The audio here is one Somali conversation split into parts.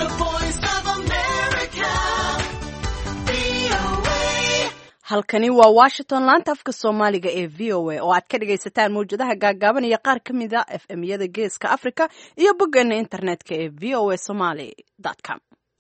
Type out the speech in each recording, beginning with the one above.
The voice of America. VOA. halkani waa washington laanta afka soomaaliga ee v o a oo aad ka dhagaysataan mawjadaha gaagaaban iyo qaar ka mid a f m yada geeska africa iyo boggeena internetka ee v o a somaly com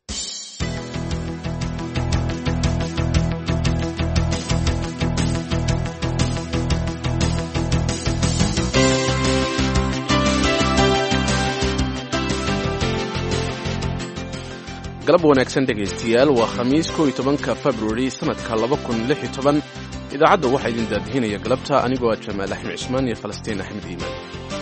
galab wanaagsan dhegaystayaal waa khamiis kow iyo tobanka februari sannadka laba kun lix iyo toban idaacadda waxaa idin daadihinaya galabta anigoo ah jamaal axmed cismaan iyo falastiin axmed iimaan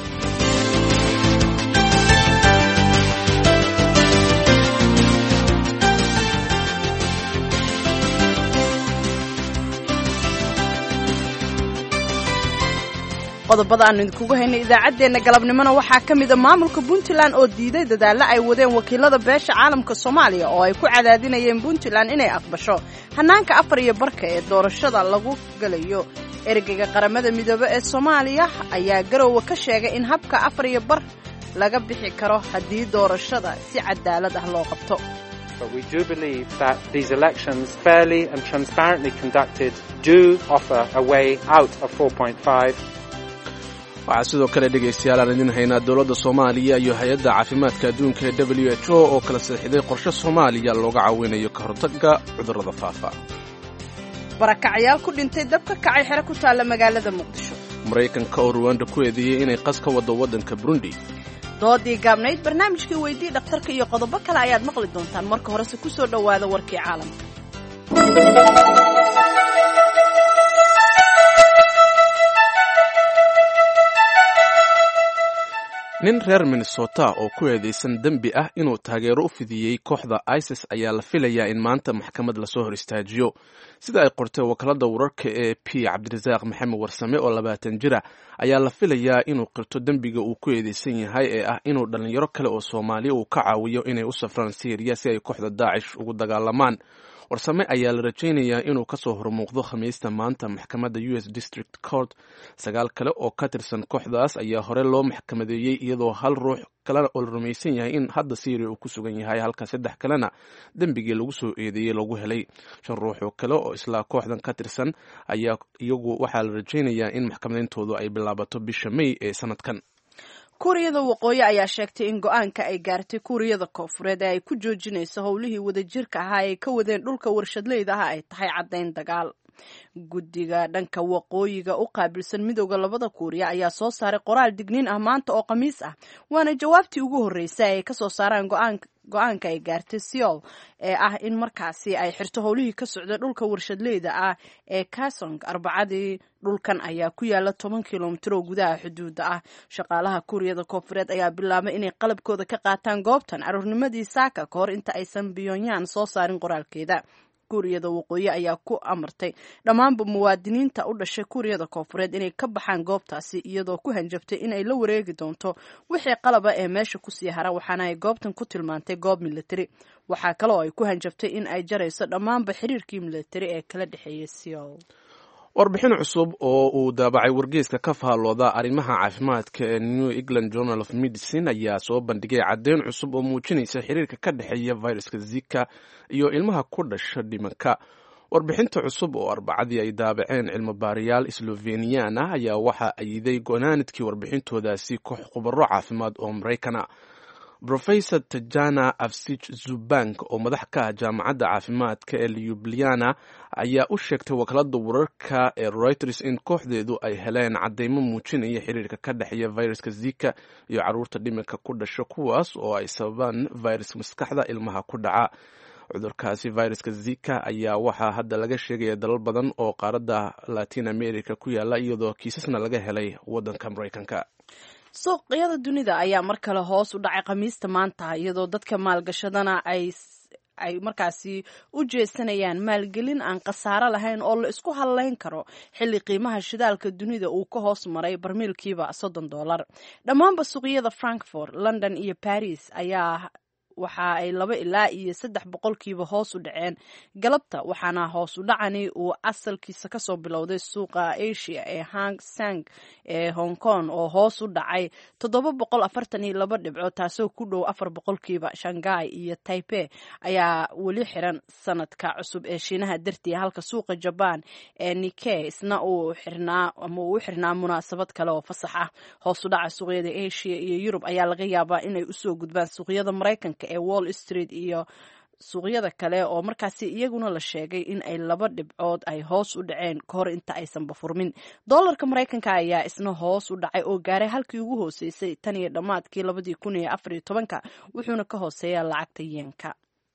qodobada aanu idinkugu haynay idaacaddeenna galabnimona waxaa ka mida maamulka puntland oo diiday dadaallo ay wadeen wakiilada beesha caalamka soomaaliya oo ay ku cadaadinayeen puntland inay aqbasho hannaanka afar iyo barka ee doorashada lagu gelayo ergeyga qaramada midoobe ee soomaaliya ayaa garowe ka sheegay in habka afar iyo bar laga bixi karo haddii doorashada si cadaalad ah loo qabto But we do believe that these elections, fairly and transparently conducted, do offer a way out of 4.5 waxaa sidoo kale dhegaystayaal aan idin haynaa dowladda soomaaliya iyo hay-adda caafimaadka adduunka ee w h o oo kala saxiixday qorshe soomaaliya looga caawinayo ka hortagga cudurrada faafa barakacyaal ku dhintay dab ka kacay xero ku taalla magaalada muqdisho maraykanka oo ruwanda ku eedeeyey inay qas ka waddo waddanka burundi doodii gaabnayd barnaamijkii weydii dhakhtarka iyo qodobo kale ayaad maqli doontaan marka horese ku soo dhowaada warkii caalamka nin reer minnesota oo ku eedeysan dembi ah inuu taageero u fidiyey kooxda isis ayaa la filayaa in maanta maxkamad lasoo hor istaajiyo sida ay qortay wakaalada wararka ee p cabdirasaaq maxamed warsame oo labaatan jira ayaa la filayaa inuu qirto dembiga uu ku eedeysan yahay ee ah inuu dhallinyaro kale oo soomaaliya uu ka caawiyo inay u safraan syriya si ay kooxda daacish ugu dagaalamaan warsame ayaa la rajaynayaa inuu kasoo hormuuqdo khamiista maanta maxkamadda u s district court sagaal kale oo ka tirsan kooxdaas ayaa hore loo maxkamadeeyey iyadoo hal ruux kalena oo la rumaysan yahay in hadda syria uu ku sugan yahay halka saddex kalena dembigii lagu soo eedeeyey lagu helay shan ruux oo kale oo islaa kooxdan ka tirsan ayaa iyagu waxaa la rajaynayaa in maxkamadeyntoodu ay bilaabato bisha may ee sanadkan kuuriyada waqooyi ayaa sheegtay in go-aanka ay gaartay kuuriyada koofureed ee ay ku joojinayso howlihii wadajirka ahaa ay ka wadeen dhulka warshadleyda ah ay tahay caddayn dagaal guddiga dhanka waqooyiga u qaabilsan midooda labada kuuriya ayaa soo saaray qoraal digniin ah maanta oo khamiis ah waana jawaabtii ugu horreysay ay kasoo saaraan go-aanka ay gaartay seol ee ah in markaasi ay xirto howlihii ka socda dhulka warshadleyda ah ee kasong arbacadii dhulkan ayaa ku yaala toban kilomitir oo gudaha xuduudda ah shaqaalaha kuuriyada koofureed ayaa bilaabay inay qalabkooda ka qaataan goobtan caruurnimadii saaka ka hor inta aysan pyongyang soo saarin qoraalkeeda kuuriyada waqooyi ayaa ku amartay dhammaanba muwaadiniinta u dhashay kuuriyada koofureed inay ka baxaan goobtaasi iyadoo ku hanjabtay in ay la wareegi doonto wixii qalaba ee meesha kusii hara waxaana ay goobtan ku tilmaantay goob militari waxaa kaloo ay ku hanjabtay in ay jarayso dhammaanba xiriirkii militari ee kala dhexeeyay seol warbixin cusub oo uu daabacay wargeyska ka faallooda arrimaha caafimaadka ee new england journal of medicine ayaa soo bandhigay caddeyn cusub oo muujinaysa xiriirka ka dhexeeya viruska zika iyo ilmaha ku dhasha dhimanka warbixinta cusub oo arbacadii ay daabaceen cilmobaarayaal sloveniyan ah ayaa waxaa ayiday gonaanidkii warbixintoodaasi koox khubaro caafimaad oo maraykana rofesor tajana afsich zubank oo madax ka ah jaamacadda caafimaadka ee lyubliana ayaa u sheegtay wakaalada wararka ee reuters in kooxdeedu ay heleen cadeymo muujinaya xiriirka ka dhexeeya viruska zika iyo caruurta dhimirka ku dhasha kuwaas oo ay sababaan viruska maskaxda ilmaha ku dhaca cudurkaasi viruska zika ayaa waxaa hadda laga sheegaya dalal badan oo qaaradda latin america ku yaala iyadoo kiisasna laga helay wadanka maraykanka suuqyada dunida ayaa mar kale hoos u dhacay khamiista maanta iyadoo dadka maalgashadana ay ay markaasi u jeesanayaan maalgelin aan khasaaro lahayn oo la isku hadlayn karo xilli qiimaha shidaalka dunida uu ka hoos maray barmiilkiiba soddon dollar dhammaanba suuqyada frankfort london iyo baris ayaa waxa ay laba ilaa iyo saddex boqolkiiba hoos u dhaceen galabta waxaana hoos u dhacani uu asalkiisa kasoo bilowday suuqa asia ee hang sang ee hong kong oo hoos u dhacay toddoba boqol afartan iyo laba dhibco taasoo ku dhow afar boqolkiiba shanghai iyo taipe ayaa weli xiran sanadka cusub ee shiinaha dartii halka suuqa jaban ee nike isna uu xirnaa ama uu u xirnaa munaasabad kale oo fasax ah hoos u dhaca suuqyada asia iyo yurub ayaa laga yaabaa inay usoo gudbaan suuqyada maraykanka ee wall street iyo suuqyada kale oo markaasi iyaguna la sheegay in ay laba dhibcood ay hoos u dhaceen kahor inta aysanba furmin doolarka maraykanka ayaa isna hoos u dhacay oo gaaray halkii ugu hooseysay tan iyo dhammaadkii labadii kun iyo afar iyo tobanka wuxuuna ka hooseeyaa lacagta yeenka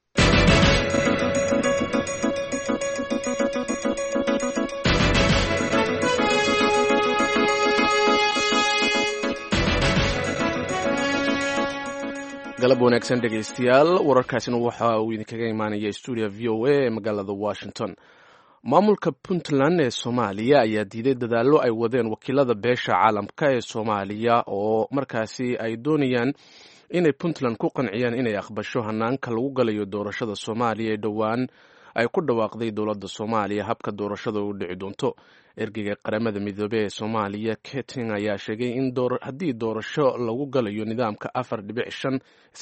galab wanaagsan dhegaystayaal wararkaasina waxa uu idinkaga imaanaya stuudio v o a ee magaalada washington maamulka puntland ee soomaaliya ayaa diiday dadaallo ay wadeen wakiilada beesha caalamka ee soomaaliya oo markaasi ay doonayaan inay puntland ku qanciyaan inay aqbasho hanaanka lagu galayo doorashada soomaaliya ee dhowaan ay ku dhawaaqday dowladda soomaaliya habka doorashada u dhici doonto ergeyga qaramada midoobey ee soomaaliya keting ayaa sheegay in haddii doorasho lagu galayo nidaamka afar dhibic shan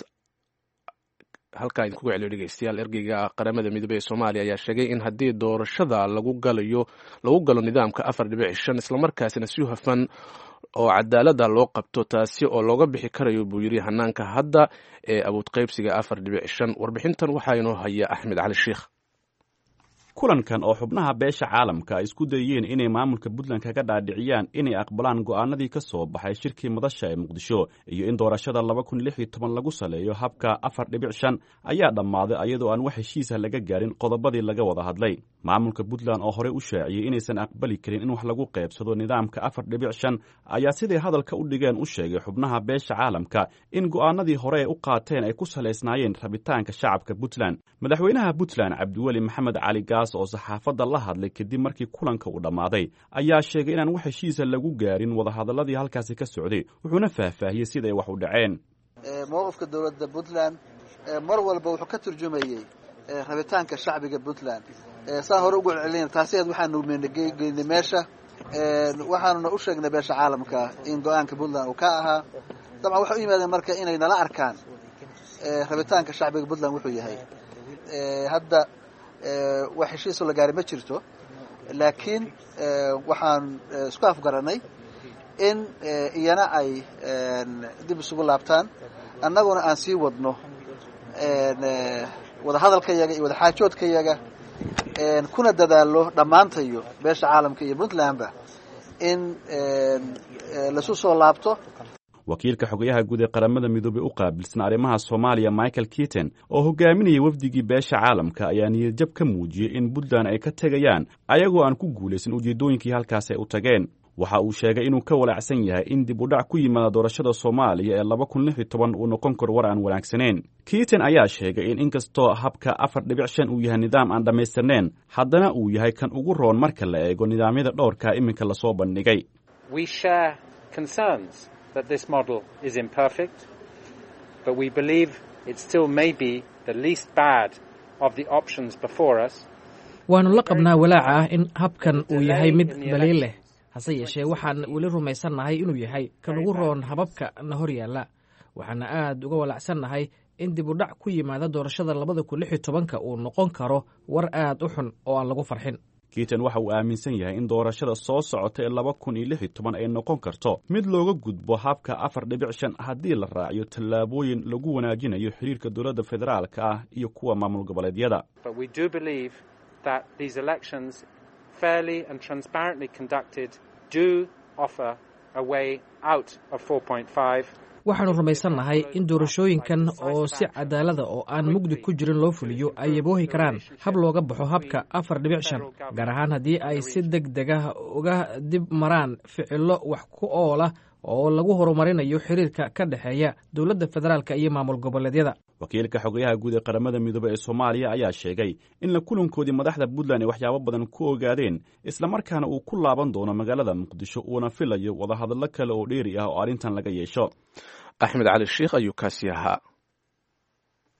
halkaa idinkuga celiyo dhegeystayaal ergeyga qaramada midoobey ee soomaaliya ayaa sheegay in haddii doorashada lagu galayo lagu galo nidaamka afar dhibic shan islamarkaasina si hufan oo cadaalada loo qabto taasi oo looga bixi karayo buu yiri hanaanka hadda ee awood qaybsiga afar dhibic shan warbixintan waxaa inoo haya axmed cali sheikh kulankan oo xubnaha beesha caalamka ay isku dayeen inay maamulka puntland kaga dhaadhiciyaan inay aqbalaan go'aanadii ka soo baxay shirkii madasha ee muqdisho iyo in doorashada laba kun lix iyo toban lagu saleeyo habka afar dhibic shan ayaa dhammaaday ayadoo aan wax heshiisa laga gaarin qodobadii laga wada hadlay maamulka puntland oo horey u shaaciyey inaysan aqbali karin in wax lagu qaybsado nidaamka afar dhibic shan ayaa siday hadalka u dhigeen u sheegay xubnaha beesha caalamka in go'aanadii hore ay u qaateen ay ku salaysnaayeen rabitaanka shacabka puntland madaxweynaha puntland cabdiweli maxamed cali oo saxaafadda la hadlay kadib markii kulanka uu dhammaaday ayaa sheegay inaan wax heshiisa lagu gaarin wadahadaladii halkaasi ka socday wuxuuna faahfaahiyey siday wax u dhaceen mowqifka dowladda puntland mar walba wuxuu ka turjumayey rabitaanka shacbiga puntland saa hore ugu celcelina taasiheed waxaanu geynay meesha waxaanuna u sheegnay beesha caalamka in go-aanka puntland uu ka ahaa dabcan waxay u yimaadeen marka inay nala arkaan rabitaanka shacbiga puntland wuxuu yahay hadda wax heshiisoo la gaari ma jirto laakiin waxaan isku afgaranay in iyana ay dib isugu laabtaan annaguna aan sii wadno wadahadalkayaga iyo wadaxaajoodkayaga kuna dadaallo dhammaantayo beesha caalamka iyo puntlandba in laisu soo laabto wakiilka xogayaha guud ee qaramada midoobey u qaabilsan arrimaha soomaaliya michael keaton oo hogaaminayay wafdigii beesha caalamka ayaa niyadjab ka muujiyey in puntland ay ka tegayaan ayagoo aan ku guulaysan ujeeddooyinkii halkaas ay u tageen waxa uu sheegay inuu ka walaacsan yahay in dib u dhac ku yimaada doorashada soomaaliya ee laba kun lix iyo toban uu noqon karo war aan wanaagsanayn keaton ayaa sheegay in inkastoo habka afar dhibic shan uu yahay nidaam aan dhammaystirnayn haddana uu yahay kan ugu roon marka la eego nidaamyada dhowrka iminka lasoo bandhigay that this model is imperfect, but we believe it still may be the least bad of the options before us. waannu la qabnaa walaaca ah in habkan uu yahay mid daliil leh hase yeeshee waxaan weli rumaysannahay inuu yahay kan ugu roon hababka na hor yaalla waxaana aad uga walaacsannahay in dib u dhac ku yimaada doorashada labada kun lix iyo tobanka uu noqon karo war aad u xun oo aan lagu farxin keaton waxa uu aaminsan yahay in doorashada soo socota ee laba kun iyo lix iyo toban ay noqon karto mid looga gudbo habka afar dhibic shan haddii la raaciyo tallaabooyin lagu wanaajinayo xiriirka dowladda federaalka ah iyo kuwa maamul goboleedyada waxaannu rumaysannahay in doorashooyinkan oo si cadaalada oo aan mugdi ku jirin loo fuliyo ay yaboohi karaan hab looga baxo habka afar dhibic shan gaar ahaan haddii ay si deg dega uga dib maraan ficilo wax ku oola oo lagu horumarinayo xiriirka ka dhexeeya dowladda federaalka iyo maamul goboleedyada wakiilka xogayaha guud ee qaramada midoobey ee soomaaliya ayaa sheegay in la kulankoodii madaxda puntland ay waxyaabo badan ku ogaadeen islamarkaana uu ku laaban doono magaalada muqdisho uuna filayo wadahadallo kale oo dheeri ah oo arrintan laga yeesho axmed cali sheikh ayuu kaasi ahaa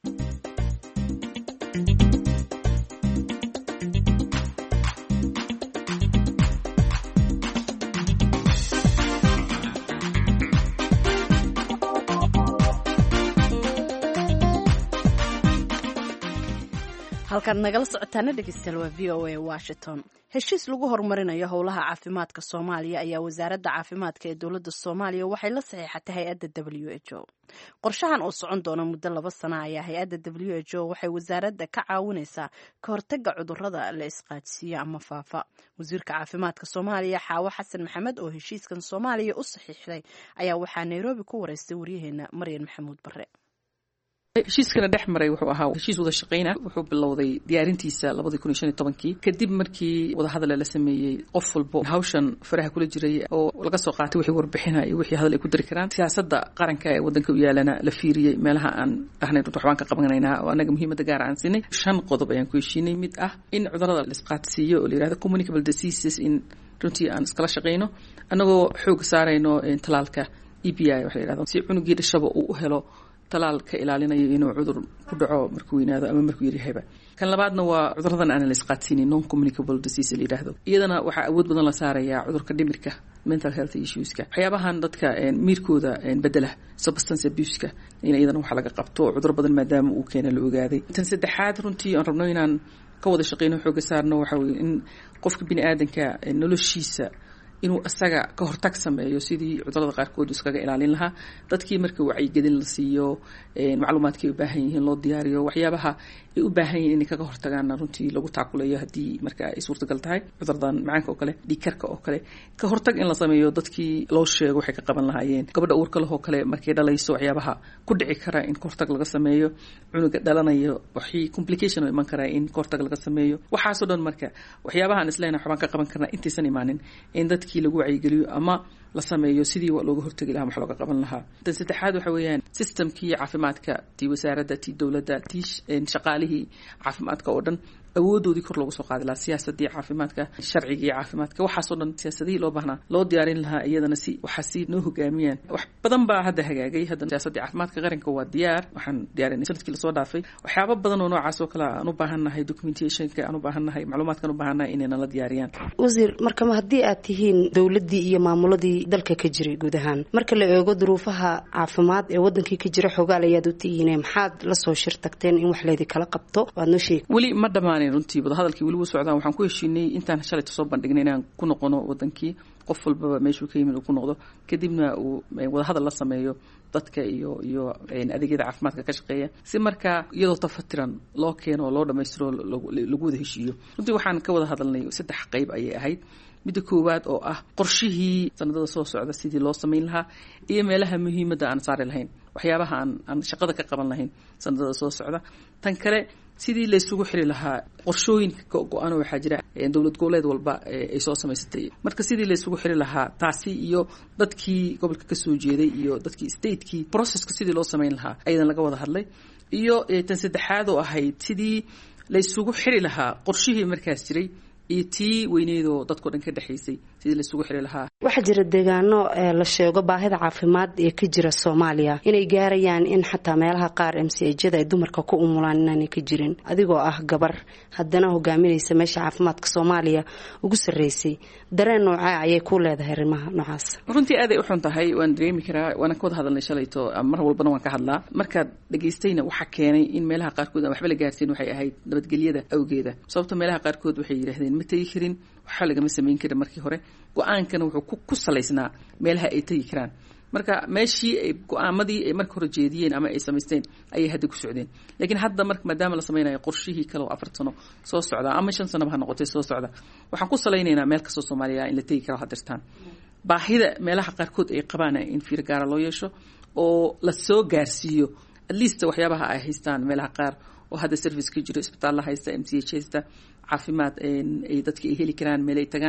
halkaad nagala socotaana dhegeystayaal waa v o a washington heshiis lagu horumarinayo howlaha caafimaadka soomaaliya ayaa wasaaradda caafimaadka ee dowladda soomaaliya waxay la saxiixatay hay-adda w h o qorshahan oo socon doona muddo laba sana ayaa hay-adda w h o waxay wasaaradda ka caawinaysaa ka hortaga cudurada la isqaadsiiyo ama faafa wasiirka caafimaadka soomaaliya xaawo xasan maxamed oo heshiiskan soomaaliya u saxiixday ayaa waxaa nairobi ku wareystay waryaheena maryan maxamuud bare heshiiskana dhex maray wuxuu ahaa heshiis wada shaqayna wuxuu bilowday diyaarintiisa labadii kun iyo shan iyo tobankii kadib markii wadahadale la sameeyey qof walbo hawshan faraha kula jiray oo laga soo qaatay wixii warbixina iyo wixii hadal ay ku dari karaan siyaasadda qaranka ee waddanka u yaalana la fiiriyey meelaha aan dhahnay runta waxbaan ka qabanaynaa oo annaga muhiimadda gaar aan siinay shan qodob ayaan ku heshiinay mid ah in cudurada la isqaadsiiyo oo la yihahdo communicable diseases in runtii aan iskala shaqayno annagoo xooga saarayno talaalka e b i waxa la yihahdo si cunugii dhashaba uu u helo talaal ka ilaalinayo inuu cudur ku dhaco markuu weynaado ama markuu yaryahayba kan labaadna waa cuduradan aan la isqaadsiinin non communicable disease la yidhaahdo iyadana waxaa awood badan la saarayaa cudurka dhimirka mental health issueska waxyaabahan dadka miirkooda bedela substance abuseka in iyadana waxa laga qabto cudur badan maadaama uu keena la ogaaday tan saddexaad runtii aan rabno inaan ka wada shaqeyno xooga saarno waxa weye in qofka bini aadanka noloshiisa inuu isaga ka hortag sameeyo sidii cudurada qaarkood iskaga ilaalin lahaa dadkii marka wacyigelin la siiyo macluumaadkay u baahan yihiin loo diyaariyo waxyaabaha ay u baahan yihiin inay kaga hortagaana runtii lagu taakuleeyo haddii marka ay suurtagal tahay cuduradan macaanka oo kale dhiigkarka oo kale ka hortag in la sameeyo dadkii loo sheego waxay ka qaban lahaayeen gabadha uurka lehoo kale markay dhalayso waxyaabaha ku dhici kara in ka hortag laga sameeyo cunuga dhalanayo waxii complication oo iman karaa in ka hortag laga sameeyo waxaasoo dhan marka waxyaabahaan isleenahay waxbaan ka qaban karnaa intaysan imaanin in dadkii lagu wacyigeliyo ama la sameeyo sidii looga hortegi lahaa wax looga qaban lahaa tan saddexaad waxa weeyaan systemkii caafimaadka tii wasaaradda tii dowladda tii shaqaalihii caafimaadka oo dhan awoodoodii kor loogu soo qaadi lahaa siyaasadii caafimaadka sharcigii caafimaadka waxaasoo dhan siyaasadihii loo baahnaa loo diyaarin lahaa iyadana si waxaa si noo hogaamiyaan wax badan baa hadda hagaagay hadda siyaasadii caafimaadka qaranka waa diyaar waxaan diyaarinay sanadkii lasoo dhaafay waxyaaba badan oo noocaas oo kale aan u baahannahay documentationka aan u baahannahay macluumaadkan u baahannahay inayna la diyaariyaan wasiir markama haddii aad tihiin dowladdii iyo maamuladii dalka ka jiray guud ahaan marka la eego duruufaha caafimaad ee wadankii ka jira xogaal ayaad u tihiine maxaad lasoo shir tagteen in wax leedi kala qabto waad noo sheegi weli ma dhamaanin runtii wadahadalkii weli wuu socdaan waxaan ku heshiinay intaan shalayta soo bandhignay inaan ku noqono wadankii qof walbaba meeshuu ka yimid uu ku noqdo kadibna uu wadahadal la sameeyo dadka iyo iyo adeegyada caafimaadka ka shaqeeya si markaa iyadoo tafatiran loo keeno oo loo dhammaystiro lagu wada heshiiyo runtii waxaan ka wada hadalnay saddex qayb ayay ahayd midda koowaad oo ah qorshihii sanadada soo socda sidii loo samayn lahaa iyo meelaha muhiimadda aan saari lahayn waxyaabaha aan aan shaqada ka qaban lahayn sanadada soo socda tan kale sidii laysugu xiri lahaa qorshooyinka go-aan waxaa jira dowlad goboleed walba ay soo samaysatay marka sidii laysugu xiri lahaa taasi iyo dadkii gobolka kasoo jeeday iyo dadkii statekii processka sidii loo samayn lahaa ayadan laga wada hadlay iyo tan saddexaad oo ahayd sidii laysugu xiri lahaa qorshihii markaas jiray iyo tii weyneydoo dadko dhan ka dhexaysay sidii laisugu xiri lahaa waxaa jira deegaano la sheego baahida caafimaad ee ka jira soomaaliya inay gaarayaan in xataa meelaha qaar mcjada ay dumarka ku umulaan inaanay ka jirin adigoo ah gabar haddana hogaaminaysa meesha caafimaadka soomaaliya ugu sarreysay dareen noocaa ayay ku leedahay arrimaha noocaas runtii aaday u xun tahay waan dareemi karaa waana ka wada hadalnay shalayto mar walbana waan ka hadlaa markaad dhegaystayna waxaa keenay in meelaha qaarkood aan waxba la gaarsiin waxay ahayd nabadgelyada awgeeda sababta meelaha qaarkood waxay yidhahdeen ma tegi karin waxba lagama samayn karin markii hore go-aankana wuxuu ku salaysnaa meelaha ay tegi karaan marka meeshii ay go-aamadii ay marka hore jeediyeen ama ay samaysteen ayay hadda ku socdeen laakiin hadda mar maadaama la samaynayo qorshihii kale oo afar sano soo socda ama shan sanoba ha noqotay soo socda waxaan ku salaynaynaa meel kastoo soomaaliya in la tegi karo hadirtaan baahida meelaha qaarkood ay qabaan in fiir gaara loo yeesho oo la soo gaarsiiyo at least waxyaabaha ay haystaan meelaha qaar oo hadda service ka jiro isbitaalla haysta m c h haysta caafimaad ay dadka ay heli karaan meel ay tagaan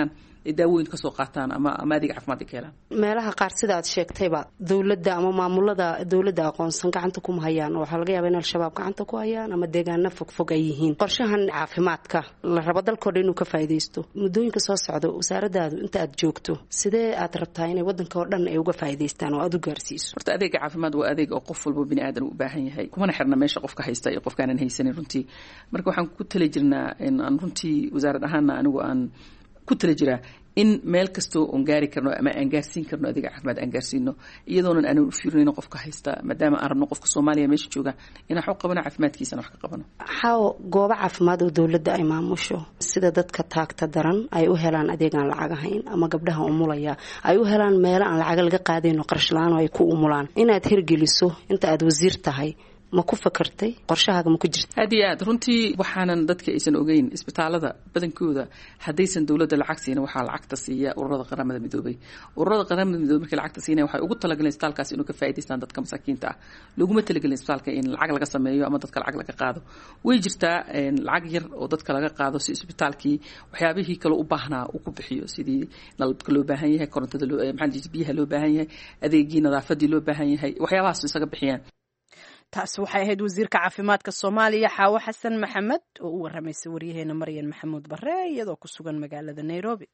daawooyin kasoo qaataan ama ama adeeg caafimaad ay ka helaan meelaha qaar sida aad sheegtayba dowladda ama maamulada dowladda aqoonsan gacanta kuma hayaan waxaa laga yaaba in al-shabaab gacanta ku hayaan ama deegaano fogfog ay yihiin qorshahan caafimaadka la rabo dalkao dhan inuu ka faa'iidaysto muddooyinka soo socda wasaaradaadu inta aad joogto sidee aad rabtaa inay waddanka oo dhan ay uga faa'iidaystaan oo aad u gaarsiiso horta adeega caafimaad waa adeeg oo qof walbo bini aadan u baahan yahay kumana xirna meesha qofka haysta iyo qofkaanan haysanin runtii marka waxaan ku tali jirnaa in aan runtii wasaarad ahaana anigu aan ku tali jiraa in meel kastoo oon gaari karno ama aan gaarsiin karno adeega caafimaad aan gaarsiino iyadoonan aanan u fiirinayno qofka haysta maadaama aan rabno qofka soomaaliya meesha jooga inaan wax u qabano caafimaadkiisana wax ka qabano xaawo goobo caafimaad oo dowladda ay maamusho sida dadka taagta daran ay u helaan adeeg aan lacag ahayn ama gabdhaha umulaya ay u helaan meelo aan lacag laga qaadayno qarash la-aan oo ay ku umulaan inaad hirgeliso inta aad wasiir tahay ma ku fakartay qorshahaaga ma ku jirta aad iyo aad runtii waxaanan dadka aysan ogeyn isbitaalada badankooda haddaysan dowladda lacag siina waxaa lacagta siiya ururada qaramada midoobay ururada qaramada midoobey markii lacagta siinaya waxay ugu talagaleen isbitaalkaas inuu ka faa'idaystaan dadka masaakiinta ah laguma talagelin isbitaalka in lacag laga sameeyo ama dadka lacag laga qaado way jirtaa lacag yar oo dadka laga qaado si isbitaalkii waxyaabihii kale u baahnaa uu ku bixiyo sidii nalabka loo baahan yahay korontada maxaa biyaha loo baahan yahay adeegii nadaafadii loo baahan yahay waxyaabahaas isaga bixiyaan taasi waxay ahayd wasiirka caafimaadka soomaaliya xaawo xasan maxamed oo u waramaysay waryaheena maryan maxamuud bare iyadoo ku sugan magaalada nairobi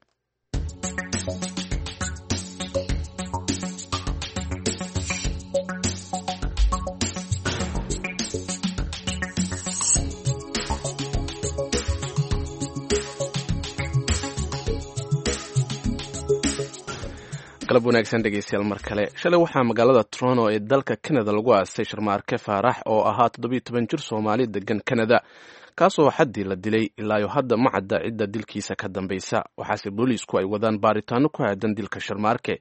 galab wanaagsan dhegeystayaal mar kale shalay waxaa magaalada toronto ee dalka canada lagu aasay sharmaarke faarax oo ahaa toddobiyo toban jir soomaali degan canada kaasoo xaddii la dilay ilaayo hadda ma cadda cidda dilkiisa ka dambaysa waxaase booliisku ay wadaan baaritaano ku aadan dilka sharmaarke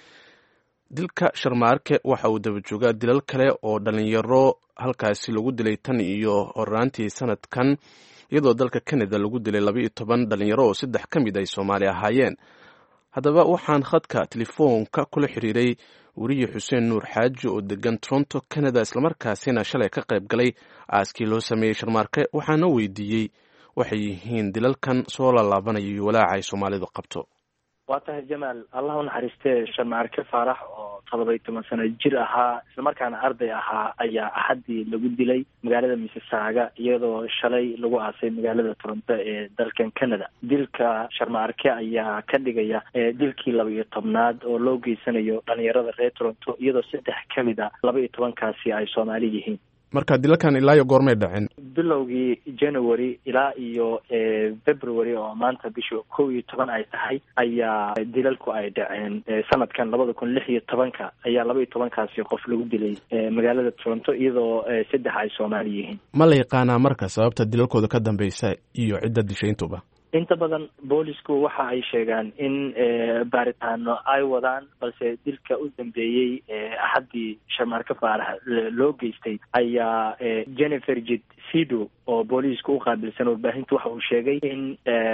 dilka sharmaarke waxa uu daba joogaa dilal kale oo dhalinyaro halkaasi lagu dilay tan iyo horaantii sanadkan iyadoo dalka canada lagu dilay labaiyo toban dhalinyaro oo saddex ka mid ay soomaali ahaayeen haddaba waxaan khadka telefoonka kula xiriiray weriye xuseen nuur xaaji oo degan toronto canada islamarkaasina shalay ka qayb galay aaskii loo sameeyey sharmaarke waxaana weydiiyey waxay yihiin dilalkan soo laalaabanaya iyo walaaca ay soomaalidu qabto waa tahay jamaal allah u naxariistee sharmaarke faarax oo todoba-iyo toban sano jir ahaa islamarkaana arday ahaa ayaa axaddii lagu dilay magaalada missisaaga iyadoo shalay lagu aasay magaalada toronto ee dalkan canada dilka sharmaarke ayaa ka dhigaya dilkii laba iyo tobnaad oo loo geysanayo dhalinyarada reer toronto iyadoo saddex ka mid a laba iyo tobankaasi ay soomaali yihiin marka dilalkan ilaa iyo goormay dhaceen bilowgii january ilaa iyo february oo maanta bisha kow iyo toban ay tahay ayaa dilalku ay dhaceen sanadkan labada kun lix iyo tobanka ayaa laba iyo tobankaasi qof lagu dilay magaalada toronto iyadoo saddex ay soomaali yihiin ma la yaqaanaa marka sababta dilalkooda ka dambeysa iyo cidda dishayntuba inta badan boolisku waxa ay sheegaan in baaritaano ay wadaan balse dilka u dambeeyey axaddii sharmaarke faarax loo geystay ayaa jennifer jid sido oo booliisku u qaabilsan warbaahinta waxa uu sheegay in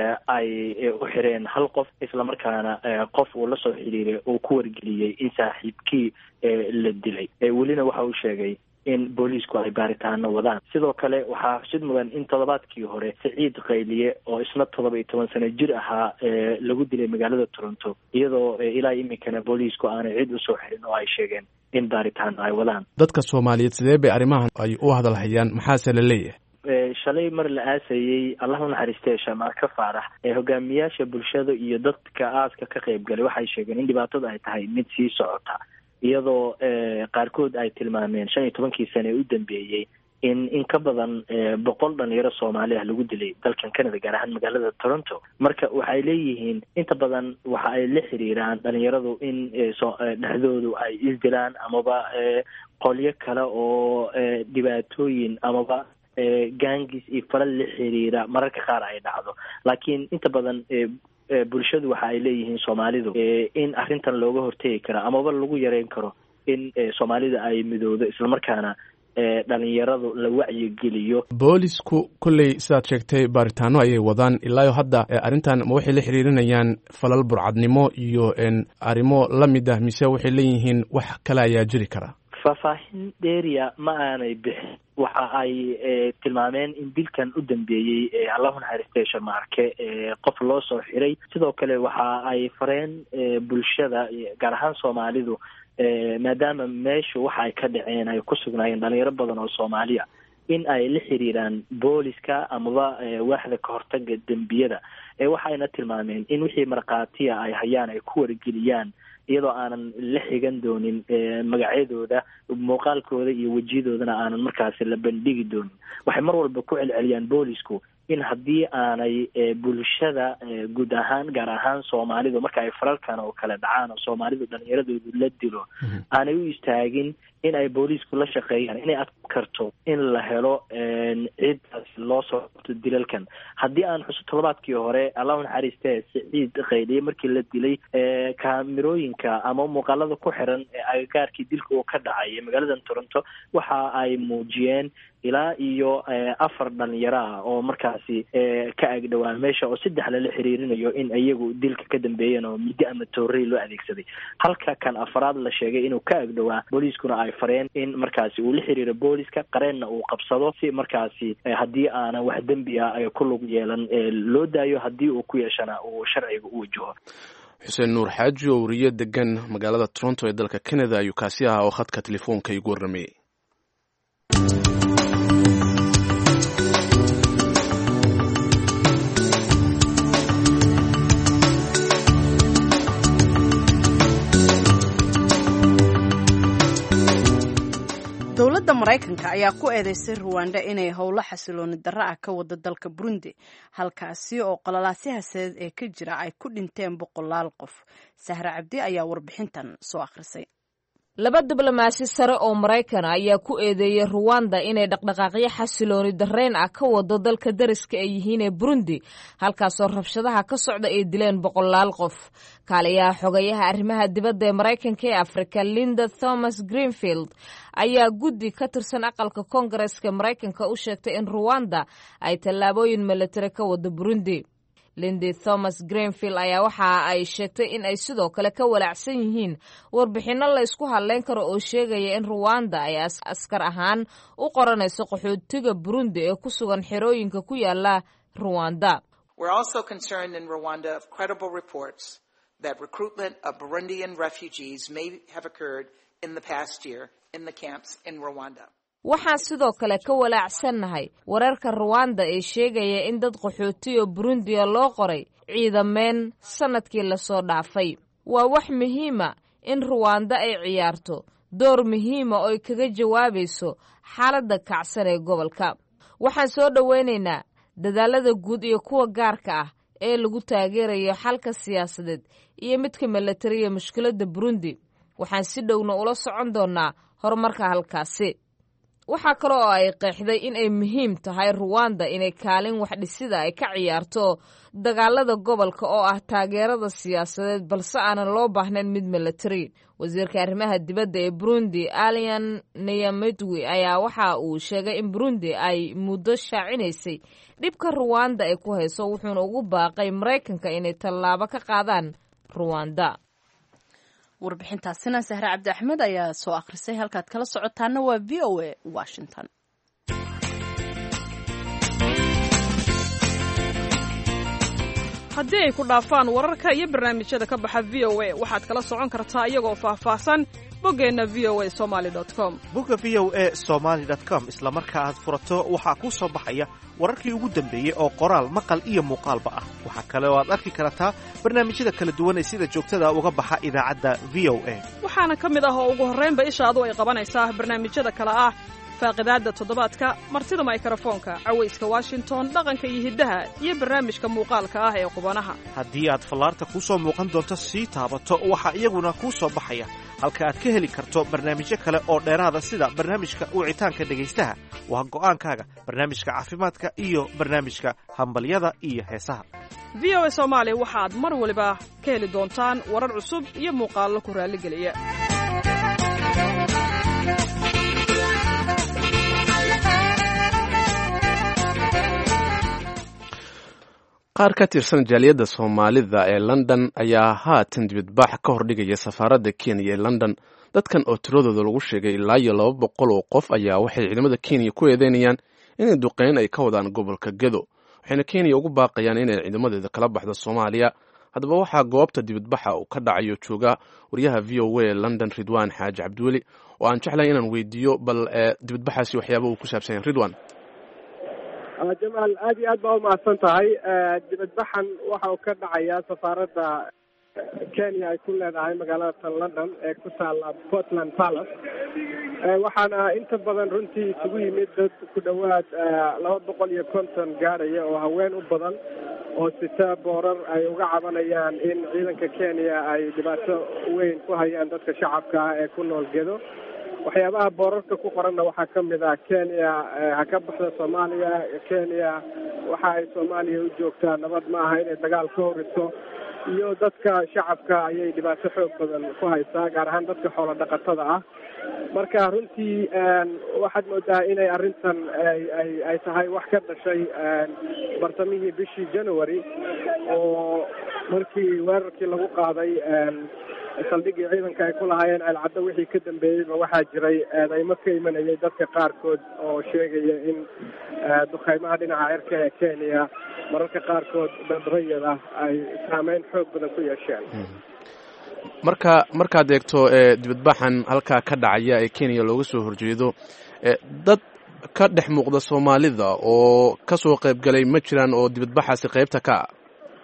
ay u xireen hal qof islamarkaana qof uu la soo xiriiray uu ku wargeliyey in saaxiibkii la dilay welina waxa uu sheegay in booliisku ay baaritaano wadaan sidoo kale waxaa xusid mudan in toddobaadkii hore siciid qayliye oo isna toddoba iyo toban sano jir ahaa lagu dilay magaalada toronto iyadoo ilaa iminkana booliisku aanay cid usoo xirin oo ay sheegeen in baaritaano ay wadaan dadka soomaaliyeed sidee bay arrimahan ay u hadalhayaan maxaase la leeyahay shalay mar la aasayey allah u naxariistee shamaarka faarax ee hogaamiyaasha bulshada iyo dadka aaska ka qayb galay waxay sheegeen in dhibaatada ay tahay mid sii socota iyadoo qaarkood ay tilmaameen shan iyo tobankii sane ee u dambeeyey in in ka badan boqol dhalinyaro soomaali ah lagu dilay dalkan canada gaar ahaan magaalada toronto marka waxay leeyihiin inta badan waxa ay la xiriiraan dhalinyaradu in dhexdoodu ay isdilaan amaba qolyo kale oo dhibaatooyin amaba gaangis iyo falal la xiriira mararka qaar ay dhacdo laakiin inta badan bulshadu waxa ay leeyihiin soomaalidu in arrintan looga hortegi karo amaba lagu yareyn karo in soomaalida ay midoodo islamarkaana dhalinyaradu la wacyigeliyo boolisku kolley sidaad sheegtay baaritaano ayay wadaan ilaayo hadda arrintan ma waxay la xiriirinayaan falal burcadnimo iyo arrimo la mid ah mise waxay leeyihiin wax kale ayaa jiri kara faahfaahin dheeriya ma aanay bixin waxa ay tilmaameen in dilkan u dambeeyey allahu naxariistay sharmaarke qof loo soo xiray sidoo kale waxa ay fareen bulshada gaar ahaan soomaalidu maadaama meeshu waxa ay ka dhaceen ay ku sugnaayeen dhalinyaro badan oo soomaaliya in ay la xiriiraan booliska amaba waaxda kahortaga dembiyada waxayna tilmaameen in wixii markhaatiya ay hayaan ay ku wargeliyaan iyadoo aanan la xigan doonin magacyadooda muuqaalkooda iyo wejiyadoodana aanan markaasi la bandhigi doonin waxay mar walba ku celceliyaan boolisku in haddii aanay bulshada guud ahaan gaar ahaan soomaalidu marka ay faralkan oo kale dhacaan oo soomaalidu dhalinyaradoodu la dilo aanay u istaagin in ay booliisku la shaqeeyaan inay adkarto in la helo ciidaas loo soo qabto dilalkan haddii aan xuso toddobaadkii hore allahu naxariiste siciid khayliye markii la dilay kaamirooyinka ama muuqaalada ku xiran agagaarkii dilka uu ka dhacay magaalada toronto waxa ay muujiyeen ilaa iyo afar dhalinyaro ah oo markaasi ka agdhowaa meesha oo saddex lala xiriirinayo in iyagu dilka ka dambeeyeen oo middo ama toorey loo adeegsaday halka kan afaraad la sheegay inuu ka agdhowaa booliiskuna ay fareen in markaasi uu la xiriiro booliska qareenna uu qabsado si markaasi haddii aanan wax dembi ah ay ku lug yeelan loo daayo haddii uu ku yeeshana uu sharciga u wajaho xuseen nuur xaaji oo wariye degan magaalada toronto ee dalka canada ayuu kaasi ahaa oo khadka telefoonka igu warramayey dowladda maraykanka ayaa ku eedeysay ruwanda inay howlo xasilooni darro ah ka wado dalka burundi halkaasi oo qololaasyahaseed ee ka jira ay ku dhinteen boqolaal qof sahre cabdi ayaa warbixintan soo akhrisay laba diblomaasi sare oo maraykan ayaa ku eedeeyey ruwanda inay dhaqdhaqaaqyo xasilooni darreyn ah ka wado dalka dariska ay yihiin ee burundi halkaasoo rabshadaha ka socda ay dileen boqolaal qof kaaliyaha xogayaha arrimaha dibadda ee maraykanka ee afrika linda thomas greenfield ayaa guddi ka tirsan aqalka koongareska maraykanka u sheegtay in ruwanda ay tallaabooyin milatari ka wado burundi lindy thomas greenfield ayaa waxa ay sheegtay in ay sidoo kale ka walaacsan yihiin warbixinno la ysku hadleyn karo oo sheegaya in ruwanda ay askar ahaan u qoranayso qaxootiga burundi ee ku sugan xerooyinka ku yaala ruwanda that recruitment of Burundian refugees may have occurred in the past year in the camps in Rwanda. waxaan sidoo kale ka walaacsannahay wararka ruwanda ee sheegaya in dad qaxootiyo burundiya loo qoray ciidameen sannadkii lasoo dhaafay waa wax muhiima in ruwanda ay ciyaarto door muhiima oo ay kaga jawaabayso xaaladda kacsan ee gobolka waxaan soo dhowaynaynaa dadaalada guud iyo kuwa gaarka ah ee lagu taageerayo xalka siyaasadeed iyo midka milatariya mushkiladda burundi waxaan si dhowna ula socon doonnaa horumarka halkaasi waxaa kale oo ay qeexday in ay muhiim tahay ruwanda inay kaalin waxdhisida ay ka ciyaarto dagaalada gobolka oo ah taageerada siyaasadeed balse aanan loo baahnayn mid milatari wasiirka arrimaha dibadda ee burundi alian niyamedwi ayaa waxa uu sheegay in burundi ay muddo shaacinaysay dhibka ruwanda ay ku hayso wuxuuna ugu baaqay maraykanka inay tallaabo ka qaadaan ruwanda warbixintaasina sahre cabdi axmed ayaa soo akhrisay halkaad kala socotaana waa v o a washington haddii ay ku dhaafaan wararka iyo barnaamijyada ka baxa v o a waxaad kala socon kartaa iyagoo faahfaahsan boggeenna v o a somaali com bogga v o a somaali com isla marka aad furato waxaa kuu soo baxaya wararkii ugu dambeeyey oo qoraal maqal iyo muuqaalba ah waxaa kale oo aad arki kartaa barnaamijyada kala duwan ee sida joogtada uga baxa idaacadda v o a waxaana ka mid ah oo ugu horraynba ishaadu ay qabanaysaa barnaamijyada kale ah faaqidaadda toddobaadka martida maykrofoonka cawayska washington dhaqanka iyo hiddaha iyo barnaamijka muuqaalka ah ee qubanaha haddii aad fallaarta kuu soo muuqan doonto sii taabato waxaa iyaguna kuu soo baxaya halka aad ka heli karto barnaamijyo kale oo dheeraada sida barnaamijka wicitaanka dhegaystaha waa go'aankaaga barnaamijka caafimaadka iyo barnaamijka hambalyada iyo heesaha v o a soomaali waxaad mar waliba ka heli doontaan warar cusub iyo muuqaallo ku raalligeliya qaar ka tirsan jaaliyadda soomaalida ee london ayaa haatan dibadbax ka hordhigaya safaaradda kenya ee london dadkan oo tiradooda lagu sheegay ilaa iyo laba boqol oo qof ayaa waxay ciidamada kenya ku eedeynayaan inay duqeyn ay ka wadaan gobolka gedo waxayna kenya ugu baaqayaan inay ciidamadeeda kala baxdo soomaaliya haddaba waxaa goobta dibadbaxa uu ka dhacayo jooga waryaha v o a ee london ridwan xaaji cabdiweli oo aan jeclahay inaan weydiiyo bal dibadbaxaasi waxyaaba uu ku saabsan yahay ridwan jamaal aad iyo aad baa umahadsan tahay dibadbaxan waxa uu ka dhacayaa safaaradda kenya ay ku leedahay magaalada tan london ee ku taala portland palace waxaana inta badan runtii isugu yimid dad ku dhowaad laba boqol iyo konton gaaraya oo haween u badan oo sita boorar ay uga cabanayaan in ciidanka kenya ay dhibaato weyn ku hayaan dadka shacabka ah ee ku nool gedo waxyaabaha boorarka ku qoranna waxaa ka mid ah kenya ha ka baxda soomaaliya kenya waxa ay soomaaliya u joogtaa nabad ma aha inay dagaal ka horiso iyo dadka shacabka ayay dhibaato xoog badan ku haysaa gaar ahaan dadka xoolo dhaqatada ah marka runtii waxaad moodaa inay arrintan ay ay ay tahay wax ka dhashay bartamihii bishii january oo markii weerarkii lagu qaaday saldhigii ciidanka ay ku lahaayeen ceelcaddo wixii ka dambeeyeyba waxaa jiray eedeymo ka imanayay dadka qaarkood oo sheegaya in dukheymaha dhinaca cirka ee kenya mararka qaarkood dad rayid ah ay saameyn xoog badan ku yeesheen marka markaad eegto dibadbaxan halkaa ka dhacaya ee kenya looga soo horjeedo dad ka dhex muuqda soomaalida oo kasoo qaybgalay ma jiraan oo dibadbaxaasi qaybta ka ah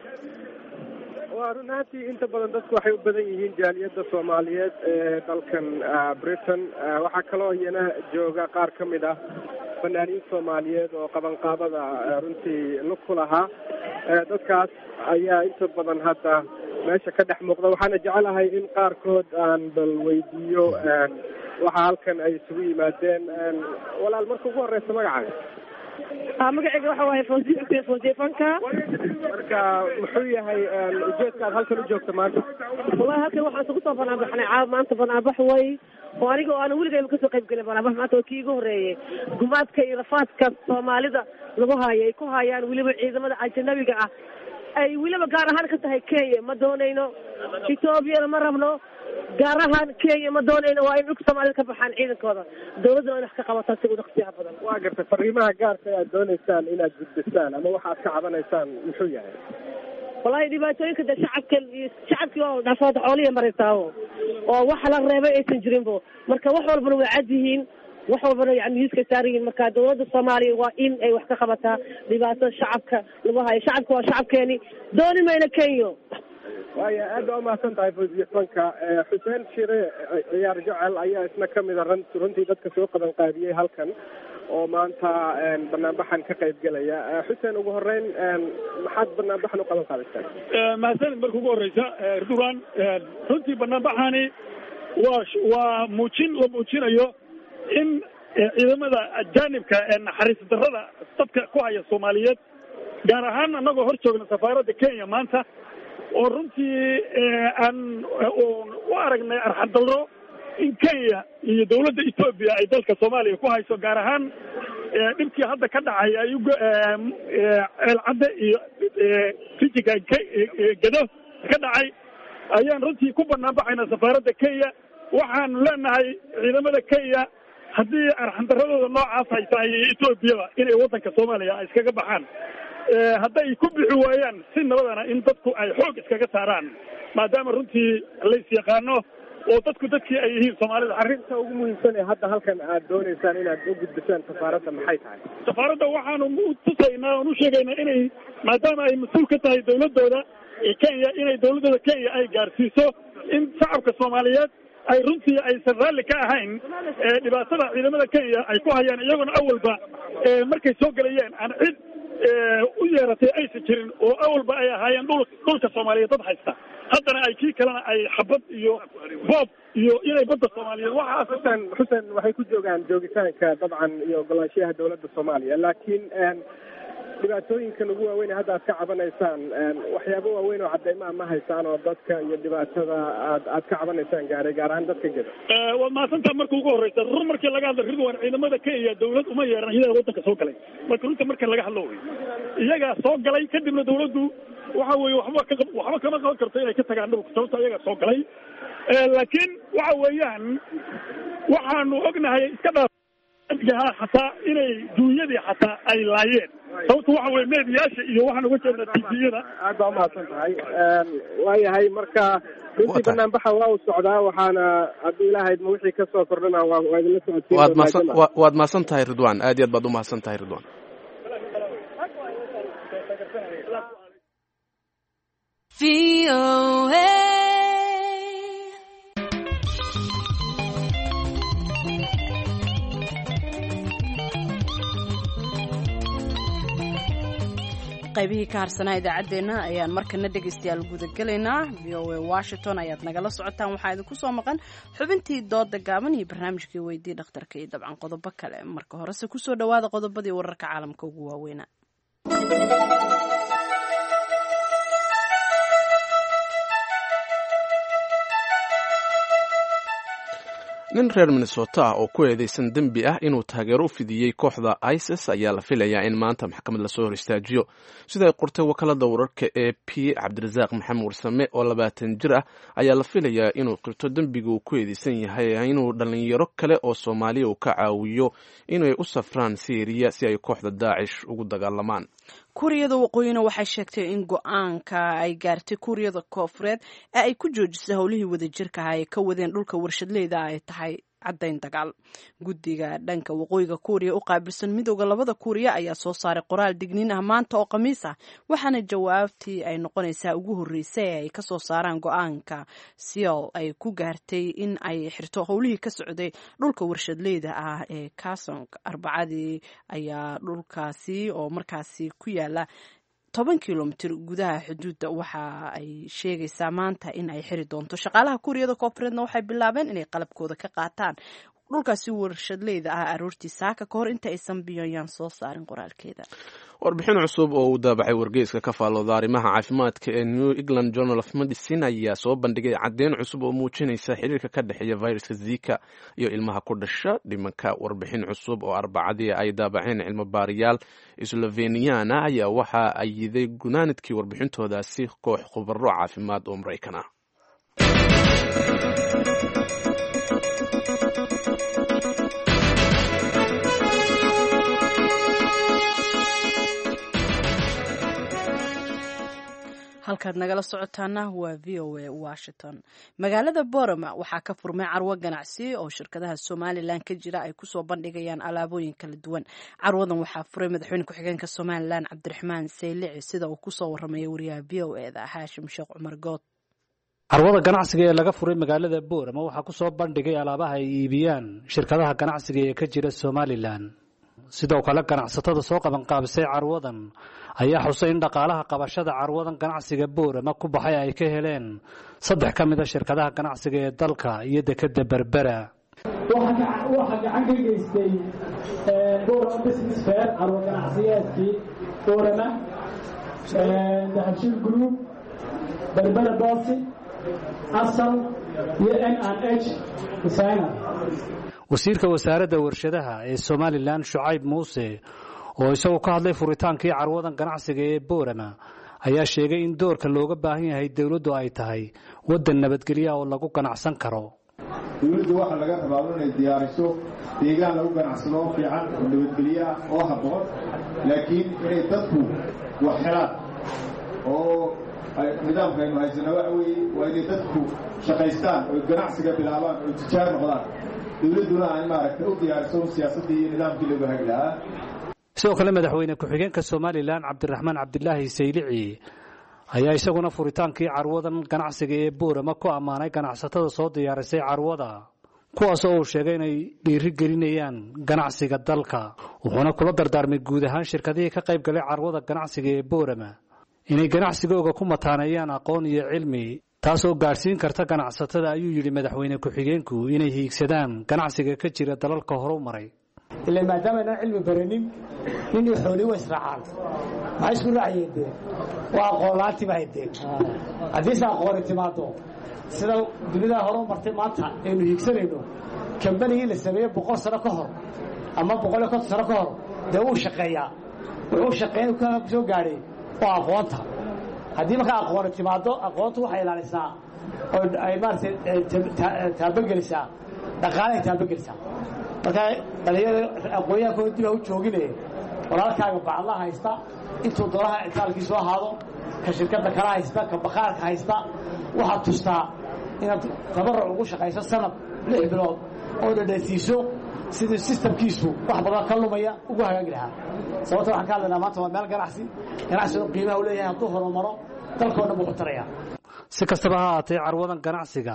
waa run ahaantii inta badan dadku waxay u badan yihiin jaaliyadda soomaaliyeed ee dalkan britain waxaa kaloo iyana jooga qaar ka mid ah fanaaniin soomaaliyeed oo qabanqaabada runtii lug ku lahaa dadkaas ayaa inta badan hadda meesha ka dhex muuqda waxaana jecelahay in qaarkood aan bal weydiiyo waxa halkan ay isugu yimaadeen walaal marka ugu horeysa magacaaga magacayga waxa waaye fawzi xuseen fawzi fanka marka muxuu yahay ujeedka aad halkan u joogta maanta wallahi halkan waxaan isugu soo banaanbaxnay caa maanta banaanbax way oo aniga oo aan weligayba kasoo qayb gelin banaanbax maanta oo kii igu horeeyey gumaadka iyo rafaadka soomaalida lagu haayo ay ku haayaan weliba ciidamada ajanabiga ah ay weliba gaar ahaan ka tahay kenya ma doonayno ethoobiana ma rabno gaar ahaan kenya ma doonayno waa in dhulka soomaalida ka baxaan ciidankooda dawladduna in wax ka qabataan si ugu dhaqsiyaha badan waa gartay fariimaha gaarka aad doonaysaan inaad gudbisaan ama waxa aad ka cabanaysaan muxuu yahay wallahi dhibaatooyinka de shacabka iyo shacabkii oo dhaafooda xooliya maraysaao oo waxa la reebay aysan jirinbo marka wax walbana way cad yihiin wax walbana yani miiska saaran yihiin marka dawladda soomaaliya waa in ay wax ka qabataa dhibaatada shacabka lagu hayo shacabka waa shacabkeeni dooni mayna kenyo waaya aad baa umahadsan tahay fawziye fanka xuseen shire ciyaar jecel ayaa isna kamid a run runtii dadka soo qaban qaadiyey halkan oo maanta banaanbaxan ka qayb gelaya xuseen ugu horeyn maxaad banaanbaxan u qaban qaadaysaan mahadsanid marka ugu horeysa duran runtii banaanbaxani waa waa muujin la muujinayo in ciidamada ajaanibka ee naxariis darrada dadka ku haya soomaaliyeed gaar ahaan annagoo hor joogna safaaradda kenya maanta oo runtii aan u aragnay arxadalro in kenya iyo dawladda etoobiya ay dalka soomaaliya ku hayso gaar ahaan dhibkii hadda ka dhacay ay ceelcadde iyo fijiga gedo ka dhacay ayaan runtii ku banaan baxayna safaaradda kenya waxaanu leenahay ciidamada kenya haddii arxandaradooda noocaas ay tahay etoobiyaba inay waddanka soomaaliya ay iskaga baxaan hadday ku bixi waayaan si nabadana in dadku ay xoog iskaga saaraan maadaama runtii lays yaqaano oo dadku dadkii ay yihiin soomaalida arrinta ugu muhiimsan ee hadda halkan aad doonaysaan inaad u gudbisaan safaaradda maxay tahay safaaradda waxaanu tusaynaa oon u sheegaynaa inay maadaama ay mas-uul ka tahay dawladooda kenya inay dawladooda kenya ay gaarsiiso in shacabka soomaaliyeed ay runtii aysan raalli ka ahayn dhibaatada ciidamada kenya ay ku hayaan iyaguna awalba markay soo gelayeen aan cid u yeeratay aysan jirin oo awalba ay ahaayeen dhul dhulka soomaaliyeed dad haysta haddana ay kii kalena ay xabad iyo boob iyo inay badda soomaaliyeed waxaas xuseen xuseen waxay ku joogaan joogitaanka dabcan iyo ogolaanshiyaha dawladda soomaaliya laakiin dhibaatooyinkan ugu waaweyn ee hadda aad ka cabanaysaan waxyaabo waaweyn oo cadeymaha ma haysaan oo dadka iyo dhibaatada aad aad ka cabanaysaan gaaray gaar ahaan dadka geda waad mahadsantaha marka ugu horeysa run markii laga hadla ridwan ciidamada kenya dawlad uma yeeran iyaga wadanka soo galay marka runta marka laga hadlo wey iyagaa soo galay kadibna dawladdu waxa weeye waxba ka waxba kama qaban karto inay ka tagaan dhulka sababta iyagaa soo galay laakiin waxa weeyaan waxaanu ognahay iska dhaa xataa inay duunyadii xataa ay laayeen sababta waxa weye meediyaasha iyo waxaan uga jeednaa tviyada aad baa umahadsan tahay waayahay marka runtii banaanbaxa waa uu socdaa waxaana haddii ilaahayd ma wixii kasoo kordhana waa waa idinla socodsiin waad mahadsan wa- waad mahadsan tahay ridwan aad iyo aad baad u mahadsan tahay ridwan qaybihii ka harsanaa idaacaddeenna ayaan markana dhegaystayaal gudagelaynaa v o a washington ayaad nagala socotaan waxaa idinku soo maqan xubintii dooda gaaban iyo barnaamijkii weydii dhakhtarka iyo dabcan qodobo kale marka horese kusoo dhowaada qodobadii wararka caalamka ugu waaweynaa nin reer minnesota ah oo ku eedeysan dembi ah inuu taageero u fidiyey kooxda isis ayaa la filayaa in maanta maxkamad lasoo hor istaajiyo sida ay qortay wakaalada wararka e p cabdirasaaq maxamed warsame oo labaatan jir ah ayaa la filayaa inuu qirto dembiga uu ku eedeysan yahay inuu dhalinyaro kale oo soomaaliya uu ka caawiyo inay u safraan syriya si ay kooxda daacish ugu dagaalamaan kuuriyada waqooyina waxay sheegtay in go-aanka ay gaartay kuuriyada koofureed ee ay ku joojisay howlihii wadajirka ah ay ka wadeen dhulka warshadleyda ay tahay caddayn dagaal guddiga dhanka waqooyiga kuuriya u qaabilsan midooda labada kuuriya ayaa soo saaray qoraal digniin ah maanta oo khamiis ah waxaana jawaabtii ay noqonaysaa ugu horreysay ee ay kasoo saaraan go-aanka siol ay ku gaartay in ay xirto howlihii ka socday dhulka warshadleyda ah ee kasong arbacadii ayaa dhulkaasi oo markaasi ku yaala toban kilomitir gudaha xuduudda waxa ay sheegaysaa maanta in ay xiri doonto shaqaalaha kuuriyada koofureedna waxay bilaabeen inay qalabkooda ka qaataan dhulkaasi warshadleyda ah aroortii saaka ka hor inta aysan pyongyang soo saarin qoraalkeeda warbixin cusub oo uu daabacay wargeyska ka faallooda arrimaha caafimaadka ee new england journal of medicine ayaa soo bandhigay caddeyn cusub oo muujinaysa xiriirka ka dhexeeya viruska zika iyo ilmaha ku dhasha dhimanka warbixin cusub oo arbacadii ay daabaceen cilmo baariyaal sloveniana ayaa waxa ay yiday gunaanidkii warbixintoodaasi koox khubaro caafimaad oo maraykan ah halkaad nagala socotaana waa v o a washington magaalada borama waxaa ka furmay carwo ganacsi oo shirkadaha somalilan ka jira ay kusoo bandhigayaan alaabooyin kala duwan carwadan waxaa furay madaxweyne ku-xigeenka somalilan cabdiraxmaan saylici sida uu kusoo waramaya wariyaha v o e da haashim sheekh cumar good carwada ganacsiga ee laga furay magaalada boorama waxaa ku soo bandhigay alaabaha ay iibiyaan shirkadaha ganacsiga ee ka jira somalilan sidoo kale ganacsatada soo qabanqaabisay carwadan ayaa xusay in dhaqaalaha qabashada carwadan ganacsiga boorama ku baxay ay ka heleen saddex ka mid a shirkadaha ganacsiga ee dalka iyo dekeda berbera waxaa gacan ka geystay borama business fair carwo ganacsiyeedkii borama dahabshil group berbera bosi asal iyo n n h designer wasiirka wasaaradda warshadaha ee somalilan shucayb muuse oo isagoo ka hadlay furitaankii carwadan ganacsiga ee boorama ayaa sheegay in doorka looga baahan yahay dowladdu ay tahay waddan nabadgelya oo lagu ganacsan karo dowladda waxaa laga rabaa inay diyaariso deegaan lagu ganacsado oo fiican oo nabadgelyo ah oo habboon laakiin inay dadku wax helaan oo nidaamka aynu haysana waxa weeye waa inay dadku shaqaystaan oo ganacsiga bilaabaan oo tijaar noqdaan dowladduna ay maaragtay u diyaariso siyaasaddii iyo nidaamkii lagu hagi lahaa sidoo kale madaxweyne ku-xigeenka somalilan cabdiraxmaan cabdilaahi saylici ayaa isaguna furitaankii carwadan ganacsiga ee boorama ku ammaanay ganacsatada soo diyaarisay carwada kuwaas oo uu sheegay inay dhiiri gelinayaan ganacsiga dalka wuxuuna kula dardaarmay guud ahaan shirkadihii ka qayb galay carwada ganacsiga ee boorama inay ganacsigooga ku mataaneeyaan aqoon iyo cilmi taas oo gaadhsiin karta ganacsatada ayuu yidhi madaxweyne ku-xigeenku inay hiigsadaan ganacsiga ka jira dalalka horu maray ila maadaama inaan cilmi baranin nin iyo xooli way israacaan maxay isku raaciyeen dee waa aqoon la-aantii baa haydeen haddiise aqooni timaado sida dunidaa hore u martay maanta aynu hiigsanayno kambanigii la sameeyey boqol sano ka hor ama boqol iyo konton sano ka hor dee wuu shaqeeyaa wuxuu shaqeyn ka soo gaadhay waa aqoonta haddii markaa aqooni timaado aqoontu waxay ilaalisaa oo ay maaragtay taabagelisaa dhaqaalahay taabagelisaa marka dhalinyarada aqoonyahankooda dib ha u joogine walaalkaaga bacadla haysta intuu dolaha itaalkiisu ahaado ka shirkadda kala haysta ka bakhaarka haysta waxaad tustaa inaad tabaruc ugu shaqayso sanad lix bilood oo dhadhaysiiso sidii sistamkiisu wax badan ka lumaya ugu hagaagi lahaa sababta waxaan ka hadlaynaa maanta waa meel ganacsi ganacsigu qiimaha u leeyahay hadduu horumaro dalkoo dhan buu ku taraya si kastaba ha haatee carwadan ganacsiga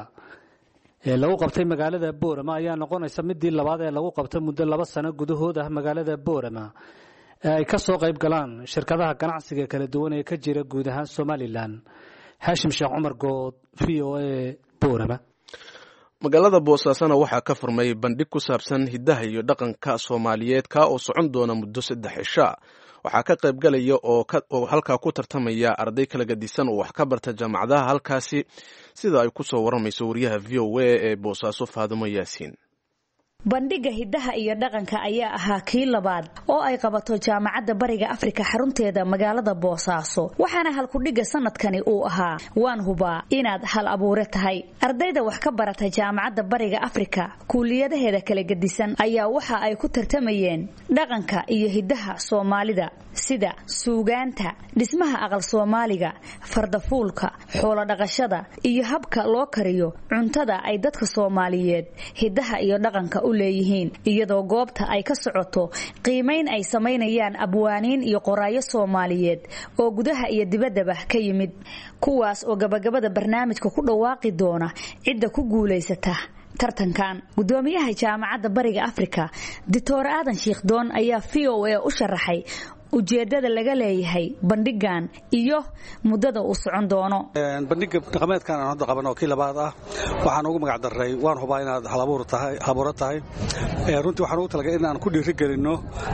ee lagu qabtay magaalada boorama ayaa noqonaysa midii labaad ee lagu qabta muddo laba sano gudahood ah magaalada boorama ee ay ka soo qayb galaan shirkadaha ganacsiga kala duwan ee ka jira guud ahaan somalilan xaashim sheekh cumar good v o a boorama magaalada boosaasana waxaa ka furmay bandhig ku saabsan hiddaha iyo dhaqanka soomaaliyeed kaa oo socon doona muddo saddex cisha waxaa ka qayb galaya oo halkaa ku tartamaya arday kala gadisan oo wax ka barta jaamacadaha halkaasi sida ay ku soo waramayso wariyaha v o a ee boosaaso faadimo yaasiin bandhigga hiddaha iyo dhaqanka ayaa ahaa kii labaad oo ay qabato jaamacadda bariga afrika xarunteeda magaalada boosaaso waxaana halkudhigga sanadkani uu ahaa waan hubaa inaad hal abuure tahay ardayda wax ka barata jaamacadda bariga afrika kuuliyadaheeda kala gedisan ayaa waxa ay ku tartamayeen dhaqanka iyo hiddaha soomaalida sida suugaanta dhismaha aqal soomaaliga fardafuulka xoolodhaqashada iyo habka loo kariyo cuntada ay dadka soomaaliyeed hiddaha iyo dhaqanka u leeyihiin iyadoo goobta ay ka socoto qiimayn ay samaynayaan abwaaniin iyo qoraayo soomaaliyeed oo gudaha iyo dibaddaba ka yimid kuwaas oo gabagabada barnaamijka ku dhawaaqi doona cidda ku guulaysata tartankan gudoomiyaha jaamacadda bariga afrika doctor aadan shiikhdoon ayaa v o a u sharaxay ujeedada laga leeyahay bandhigan iyo muddada uu socon doono bandhiga dhaqameedkan aan hadda qaban oo kii labaad ah waxaan ugu magac daray waan hubaa inaad halabuuro tahay runtii waxaan ugu talagalay in aan ku dhiirigelinno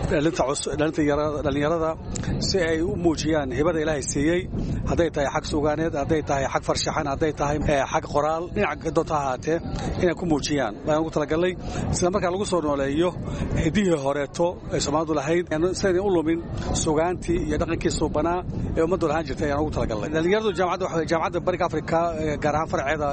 dhallinyarada si ay u muujiyaan hibada ilaahay siiyey hadday tahay xag sugaaneed hadday tahay xag farshaxan hadday tahay xag qoraal dhinaca doonta ahaatee inay ku muujiyaan baan ugu talagalnay isla markaa lagu soo nooleeyo hidihii horeeto ay soomaalidu lahayd sidaynay u lumin sugaantii iyo dhaqankii suubanaa ee ummaddu lahaan jirtay ayaan ugu talagalnay dhallinyaradu jaamacadda bariga afrika gaar ahaan farceeda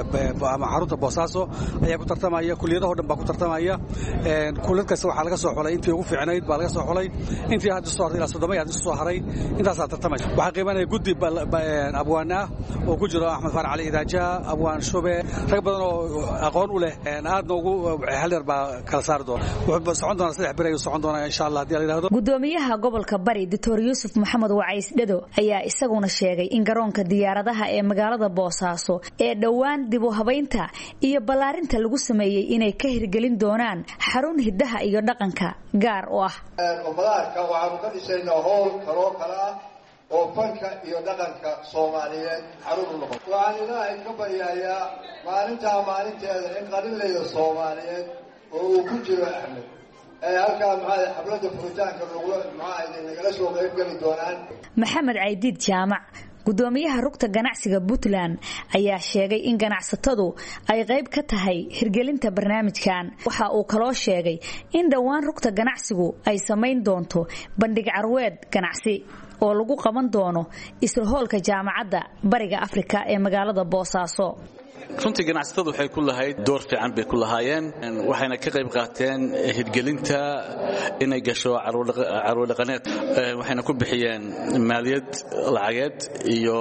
ama xarunta boosaaso ayaa ku tartamaya kuliyadaho dhan baa ku tartamaya kuliyad kasta waxaa laga soo xulay intii ugu fiicnayd baa laga soo xulay intii hadda soo hartay ilaa soddoma hadda soo haray intaasaa tartamaya waxaa qiimanaya guddi abwaan ah oo ku jiro axmed faar cali idaajaha abwaan shube rag badan oo aqoon u leh aadna ugu hal yar baa kala saari doona wuxuu socon doonaa saddex bir ayuu socon doonaa insha allah haddii la yidhahdo gudoomiyaha gobolka bari doctor yuusuf maxamed wacays dhado ayaa isaguna sheegay in garoonka diyaaradaha ee magaalada boosaaso ee dhowaan dib u habaynta iyo ballaarinta lagu sameeyey inay ka hirgelin doonaan xarun hiddaha iyo dhaqanka gaar u ah ummadaadka waxaanu ka dhisaynaa howl kaloo kale ah oo fanka iyo dhaqanka soomaaliyeed xarun u noqon waxaan ilaahay ka baryahayaa maalintaa maalinteeda in qalinlayda soomaaliyeed oo uu ku jiro axmed ay halkaa maxaa xafladda furitaanka lagula maxaa nagala soo qayb geli doonaan maxamed caydiid jaamac gudoomiyaha rugta ganacsiga puntland ayaa sheegay in ganacsatadu ay qayb ka tahay hirgelinta barnaamijkan waxa uu kaloo sheegay in dhowaan rugta ganacsigu ay samayn doonto bandhig carweed ganacsi oo lagu qaban doono isla hoolka jaamacadda bariga afrika ee magaalada boosaaso runtii ganacsatadu waxay ku lahayd door fiican bay ku lahaayeen waxayna ka qayb qaateen hirgelinta inay gasho carwodhaqaneed waxayna ku bixiyeen maaliyad lacageed iyo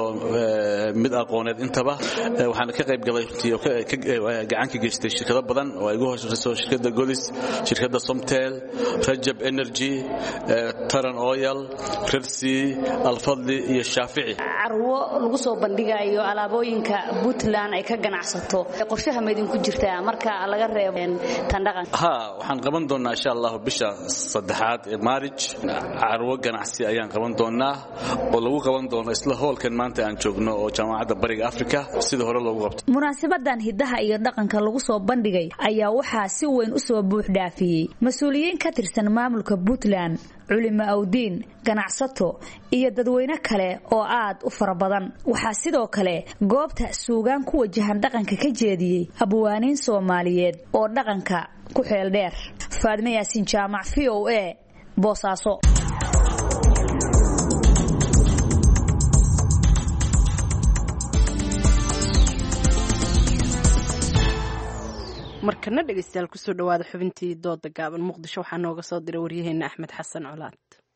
mid aqooneed intaba waxaana ka qayb galay runtii oo gacan ka geystay shirkado badan oo ay ugu hooseyso shirkadda golis shirkadda somtel rajab energy taran oil rersi alfadli iyo shaafici carwo lagu soo bandhigayo alaabooyinka puntland ay ka ganacsato qorshaha ma idinku jirtaa marka laga reebo tan dhaqanka ha waxaan qaban doonaa insha allahu bisha saddexaad ee maarij carwo ganacsi ayaan qaban doonaa oo lagu qaban doono isla hoolkan maanta aan joogno oo jaamacadda bariga africa sida hore loogu qabto munaasabadan hidaha iyo dhaqanka lagu soo bandhigay ayaa waxaa si weyn u soo buux dhaafiyey mas-uuliyiin ka tirsan maamulka puntland culimo awdiin ganacsato iyo dadweyne kale oo aad u fara badan waxaa sidoo kale goobta suugaan ku wajahan dhaqanka ka jeediyey abwaaniin soomaaliyeed oo dhaqanka ku xeel dheer faadme yaasiin jaamac v o a boosaaso markana dhegeystayaal kusoo dhawaada xubintii dooda gaaban muqdisho waxaa nooga soo diray waryaheena axmed xasan colaad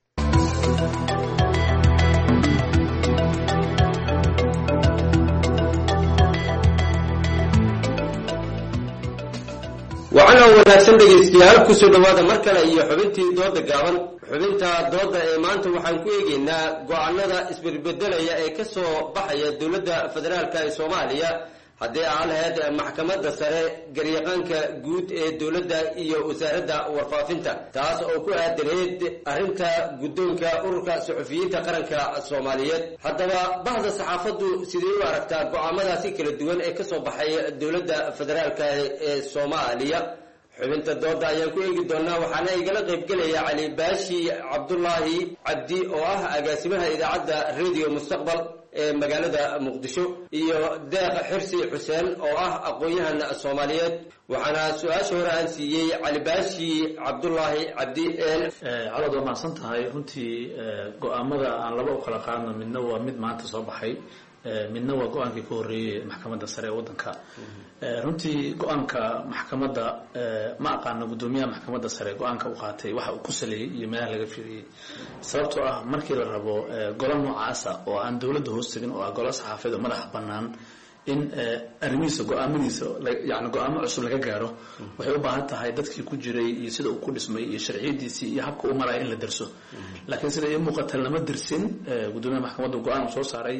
waxaana wanaagsan dhegaystayaal kusoo dhawaada mar kale iyo xubintii dooda gaaban xubinta dooda ee maanta waxaan ku eegaynaa go-aanada isbedbedelaya ee ka soo baxaya dowladda federaalk ee soomaaliya haddii aan lahayd maxkamadda sare garyaqaanka guud ee dowladda iyo wasaaradda warfaafinta taas oo ku aadaneyd arrinta guddoonka ururka suxufiyiinta qaranka soomaaliyeed haddaba bahda saxaafaddu sidee u aragtaa go-aamadaasi kala duwan ee kasoo baxay dowladda federaalk ee soomaaliya xubinta dooda ayaan ku eegi doonaa waxaana igala qaybgelaya cali baashi cabdulaahi cabdi oo ah agaasimaha idaacadda radio mustaqbal ee magaalada muqdisho iyo deeq xirsi xuseen oo ah aqoon-yahan soomaaliyeed waxaana su-aasha hore aan siiyey cali baashi cabdulaahi cabdi calood waa mahadsan tahay runtii go-aamada aan laba u kala qaadno midna waa mid maanta soo baxay midna waa go-aankii ka horreeyey maxkamadda sare ee waddanka runtii go-aanka maxkamadda ma aqaano guddoomiyaha maxkamadda sare go-aanka u qaatay waxa uu ku saleeyey iyo meelaha laga fiiriyey sababtoo ah markii la rabo golo noocaasa oo aan dowladda hoos tegin oo ah golo saxaafeed oo madaxa bannaan in arrimihiisa go-aamadiisa yani go-aamo cusub laga gaaro waxay u baahan tahay dadkii ku jiray iyo sida uu ku dhismay iyo sharciyadiisii iyo habka u maraya in la derso laakiin sida ii muuqata lama dersin guddoomiyaha maxkamadda go-aan uu soo saaray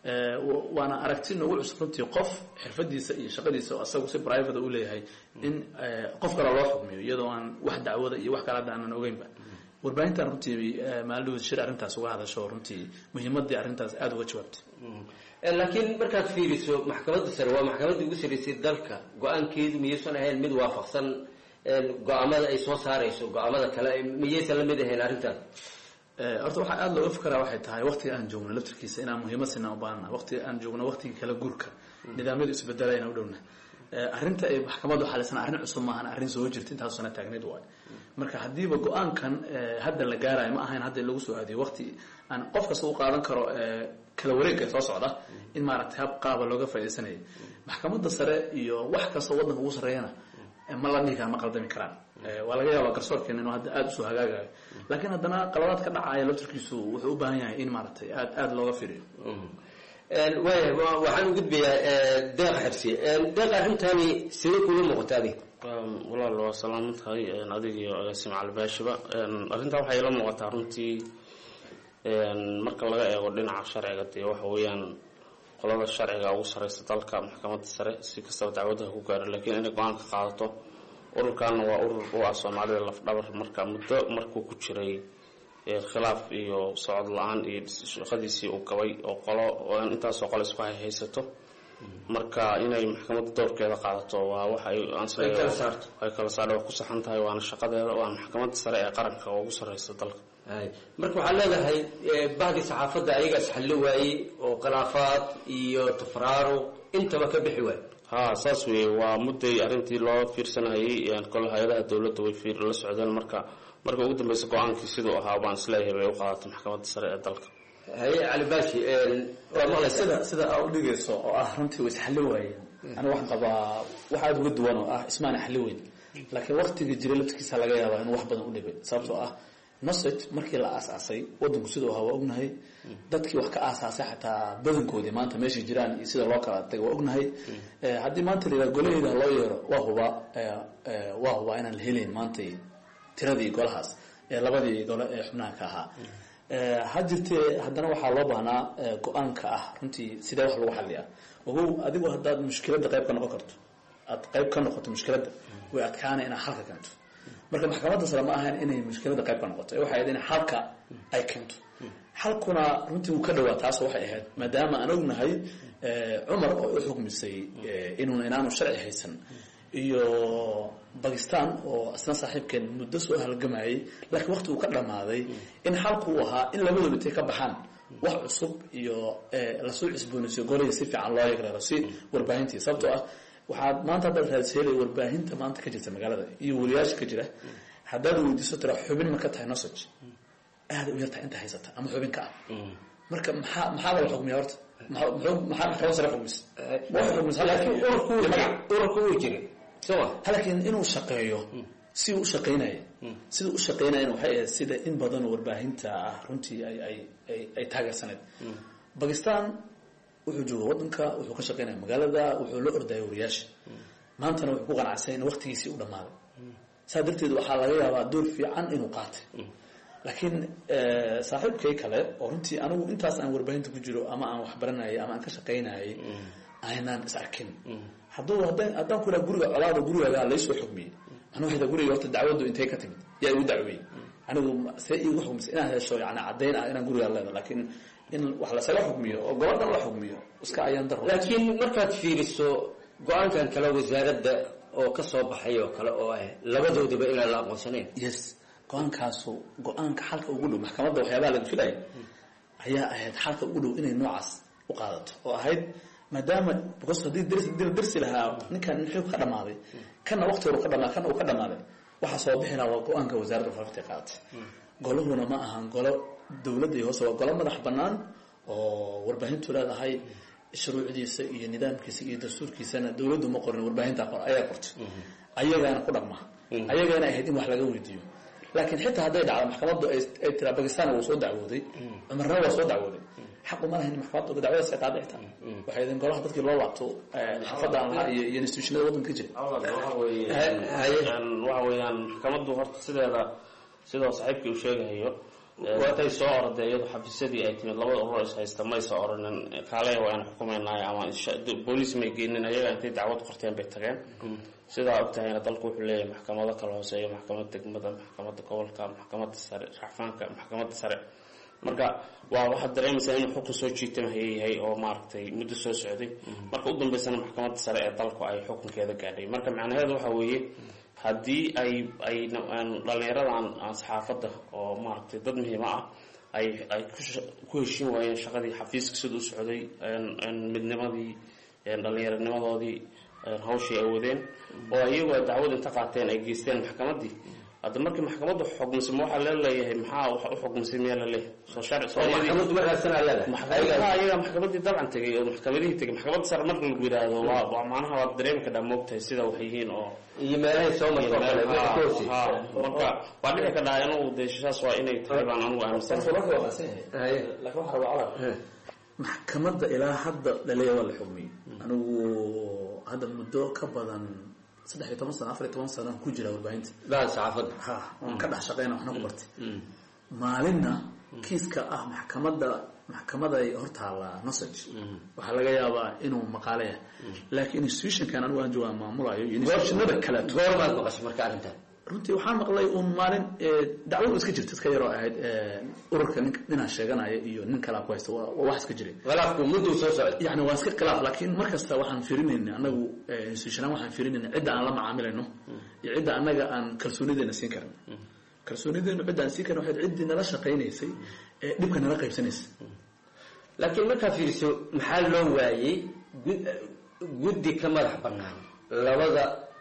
waana aragti noogu cusub runtii qof xirfadiisa iyo shaqadiisa oo asagu si private u leeyahay in qof kale loo xukmiyo iyadoo aan wax dacwada iyo wax kale hadda aanan ogeynba warbaahintan runtii maalidhood shir arrintaas uga hadasho runtii muhiimadii arrintaas aada uga jawaabtay laakiin markaad fiiriso maxkamadda sare waa maxkamadda ugu sarreysay dalka go-aankeedu miyaysan ahayn mid waafaqsan go-aamada ay soo saarayso go-aamada kale miyaysan la mid ahayn arrintan horta waxaa aada looga fakaraa waxay tahay waqtiga aan joogno laftirkiisa inaan muhiimad sinaa u baahana waqtiga aan joogno waqtigii kala guurka nidaamyadu isbedelaya inaan u dhowna arrinta ay maxkamaddu xalisan arrin cusub maahan arrin soo jirta intaas sana taagneyd waay marka haddiiba go-aankan hadda la gaarayo ma ahayn hadda in lagu soo aadiyo waqti aan qof kasta u qaadan karo kala wareegga soo socda in maaragtay hab qaaba looga faa'iidaysanayay maxkamadda sare iyo wax kasta waddanka ugu sarreeyana ma la dhihi kara ma qaldami karaan waa laga yaaba garsoorkeena inuu hadda aada usoo hagaagayo laakiin haddana qaladaad ka dhacaya laftirkiisu wuxuu u baahan yahay in maaragtay aad aada looga fiiriyo waaya waxaan u gudbayaa deeq xirsi deeq arrintani sidee kula muuqata adig walaal waa salaaman tahay adig iyo agaasim calibaashiba arrintan waxay ila muuqataa runtii marka laga eego dhinaca sharciga dee waxa weeyaan qolada sharciga ugu sareysa dalka maxkamadda sare si kastaba dacwadaha ku gaaro laakiin inay go-aan ka qaadato ururkanna waa urur u ah soomaalida lafdhabar marka muddo markuu ku jiray khilaaf iyo socod la-aan iyo shaqadiisii uu gabay oo qolo intaasoo qole isku hayhaysato marka inay maxkamadda dowrkeeda qaadato waa waxay ay kala saar waa ku saxan tahay waana shaqadeeda waana maxkamadda sare ee qaranka oo ugu sareysa dalka marka waxaad leedahay bahdi saxaafadda ayagaas xallo waayey oo khilaafaad iyo tafraaro intaba ka bixi waay ha saas weeye waa mudday arrintii loo fiirsanayay kole hay-adaha dowladda way fiir la socdeen marka marka ugu dambeysa go-aankii siduu ahaa baan isleeyahay bay u qaadatay maxkamadda sare ee dalka haye cali baashi waa maqlaysa sida sida aa u dhigayso oo ah runtii way isxalli waayeen aniga waxaan qabaa wax aada uga duwan oo ah ismaana xalli weyn laakiin waqtigii jiray laftirkiisa laga yaabaa inuu wax badan u dhibay sababtoo ah nosage markii la aasaasay wadanku siduu ahaa waa ognahay dadkii wax ka aasaasay xataa badankoodii maanta meeshay jiraan iyo sida loo kala tagay waa ognahay haddii maanta la yidhaha golaheyda loo yeero waa hubaa waa hubaa inaan la helayn maanta tiradii golahaas ee labadii gole ee xubnaha ka ahaa ha jirtee haddana waxaa loo baahnaa go-aanka ah runtii sidee wax lagu xaliyaa ogow adigu haddaad mushkiladda qayb ka noqon karto aad qayb ka noqoto mushkiladda way adkaana inaad xalka keento marka maxkamadda sare ma ahayn inay mushkiladda qayb ka noqoto ee waxay ahayd in xalka ay keento xalkuna runtii wuu ka dhawaa taas waxay ahayd maadaama aan ognahay cumar oo u xukmisay inuun inaanu sharci haysan iyo bakistan oo isna saaxiibkeen muddo soo halgamayay laakiin waqti uu ka dhammaaday in xalku uu ahaa in labadooba intay ka baxaan wax cusub iyo lasoo cusboonaysiyo golihii si fiican loo yagreero si warbaahintii sababtoo ah waxaad maanta haddaad raadseelay warbaahinta maanta ka jirta magaalada iyo wariyaasha ka jira haddaad weydiiso tira xubin ma ka tahay nosage aada u yartahay inta haysata ama xubin ka ah marka maxaa maxaa laga xukmiya horta maxaa maxkamad sare xukmis urarku wuu jiray laakiin inuu shaqeeyo si uu u shaqaynaya sida u shaqaynayana waxay ahayd sida in badan oo warbaahinta ah runtii ay ay ay ay taageersaneyd bakistan wuxuu jooga waddanka wuxuu ka shaqaynaya magaalada wuxuu la ordaya wariyaasha maantana wuxuu ku qanacsay in waqtigiisii u dhammaaday saa darteed waxaa laga yaabaa door fiican inuu qaatay laakiin saaxiibkay kale oo runtii anigu intaas aan warbaahinta ku jiro ama aan waxbaranayay ama aan ka shaqaynayay aynaan is arkin hadduu haddaan haddaan ku iraa guriga colaada gurigaaga laysoo xukmiyey macnuu waxay guriga horta dacwaddu intay ka timid yaa igu dacweeyey anigu see iigu xukmisay inaad hesho yani caddayn ah inaan gurigaa leedo laakiin in wax lasaga xukmiyo oo gobadhan la xukmiyo iska ayaan daro laakiin markaad fiiriso go-aankan kale wasaaradda oo ka soo baxay oo kale oo ah labadoodaba inaan la aqoonsanayn yes go-aankaasu go-aanka xalka ugu dhow maxkamadda waxyaabaha laga filaya ayaa ahayd xalka ugu dhow inay noocaas u qaadato oo ahayd maadaama because haddii darsi dil darsi lahaa ninkan nin xog ka dhamaaday kana waqti horu ka dhamaa kana uu ka dhamaaday waxaa soo bixi lahaa waa go-aanka wasaaradda warfaafinta qaadatay goluhuna ma ahan golo dowladda iyo hoose waa golo madax bannaan oo warbaahintu leedahay shuruucdiisa iyo nidaamkiisa iyo dastuurkiisana dowladdu ma qorin warbaahinta ayaa qortay ayagaana ku dhaqma ayagaana ahayd in wax laga weydiiyo laakiin xitaa hadday dhacdo maxkamaddu ay tiraa bakistan wuu soo dacwooday cumarna waa soo dacwooday xaqu ma lahayn maxkamadda dacwadaas ay qaaday xitaa waxay idin golaha dadkii loo laabto xaafadda aan lahaa iyo iyo institutionada waddanka ka jira waxa weeyaan maxkamaddu horta sideeda sidoo saaxiibkii uu sheegahayo watay soo orday iyadu xafiisyadii ay timid labada urur is haysta may soo oranin kaaley waa aan xukumaynay ama booliis may geenin ayaga intay dacwad qorteen bay tageen sidaa og tahayna dalku wuxuu leeyahay maxkamado kala hooseeya maxkamadda degmada maxkamadda gobolka maxkamadda sare racfaanka maxkamadda sare marka waa waxaad dareemaysaa inuu xukun soo jiitama hayayahay oo maaragtay muddo soo socday marka u dambeysana maxkamadda sare ee dalku ay xukunkeeda gaadhay marka macnaheedu waxa weeye haddii ay ay dhallinyaradan saxaafadda oo maaragtay dad muhiima ah ay ay ku heshiin waayeen shaqadii xafiiska sida u socday midnimadii dhallinyaranimadoodii hawshii ay wadeen oo iyagoo dacwad inta qaateen ay geysteen maxkamaddii hadda markii maxkamaddu xukmisay ma waxaa leeleeyahay maxaa wax u xukmisay miyaa laleeyahay soo sharci ayaga maxkamaddii dabcan tegay oo maxkamadihii tegay maxkamadda sare marka lagu yidhaahdo waa waa macnaha waad dareemi kadhaa moogtahay sida wax yihiin oo iyo meelahay soo marto marka waa dhici kadhaa inuu deeshasaas waa inay tahay baan anugu aaminsan maxkamadda ilaa hadda dhaleeya waa la xugmiyey anigu hadda muddo ka badan saddex iyo toban sano afar iyo toban sano ku jira warbaahinta saxaafadda ha waan ka dhex shaqeyna waxna ku bartay maalinna kiiska ah maxkamadda maxkamaday hortaala nosage waxaa laga yaabaa inuu maqaale yahay laakiin institutionkan anigu aan joogaa maamulayo iyo institutionada kale goormaad maqashay marka arrintan runtii waxaan maqlay uun maalin dacwadu iska jirta iska yaroo ahayd ururka nin ninaa sheeganaya iyo nin kalaa ku haysta waa wax iska jiray khilaafku mudduu soo socday yani waa iska khilaaf laakiin mar kasta waxaan fiirinayna anagu institutionaan waxaan fiirinayna cidda aan la macaamilayno iyo cidda annaga aan kalsoonideena siin karin kalsoonideenu cidda aan siin karin waxayd ciddii nala shaqaynaysay ee dhibka nala qaybsanaysay laakiin markaa fiiriso maxaa loo waayey guddi ka madax bannaan labada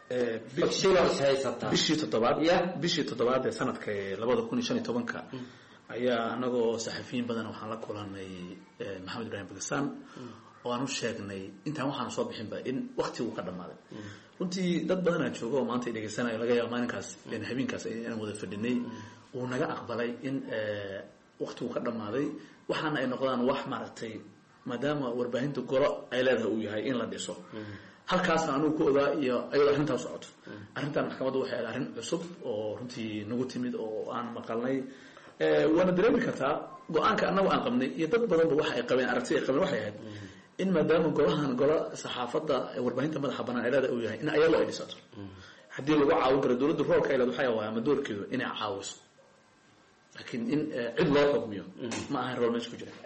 bishii toddobaad bishii toddobaad ee sanadka labada kun iyo shan iyo tobanka ayaa anagoo saxafiyiin badan waxaan la kulanay maxamed ibrahim bakistan oo aan u sheegnay intaan waxaanu soo bixinba in waktigu ka dhammaaday runtii dad badanaa jooga oo maanta dhegeysanayo laga yaaba maalinkaas habeenkaas inaan wada fadhinay uu naga aqbalay in waktigu ka dhammaaday waxaana ay noqdaan wax maaragtay maadaama warbaahinta golo ay leedahay uu yahay in la dhiso halkaasna anugu ku ogaa iyo ayadoo arrintaa socoto arrintan maxkamaddu waxay ahayd arrin cusub oo runtii nagu timid oo aan maqalnay waana dareemi kartaa go-aanka annagu aan qabnay iyo dad badanba waxa ay qabeen aragti ay qabeen waxay ahayd in maadaama golahan gola saxaafadda warbaahinta madaxa banaan ay leeda uu yahay in ayadoo ay dhisato haddii lagu caawin karo dowladda roolka ay leed waxay waa ama doorkeedu inay caawiso laakiin in cid loo xukmiyo ma ahan rool meesha ku jira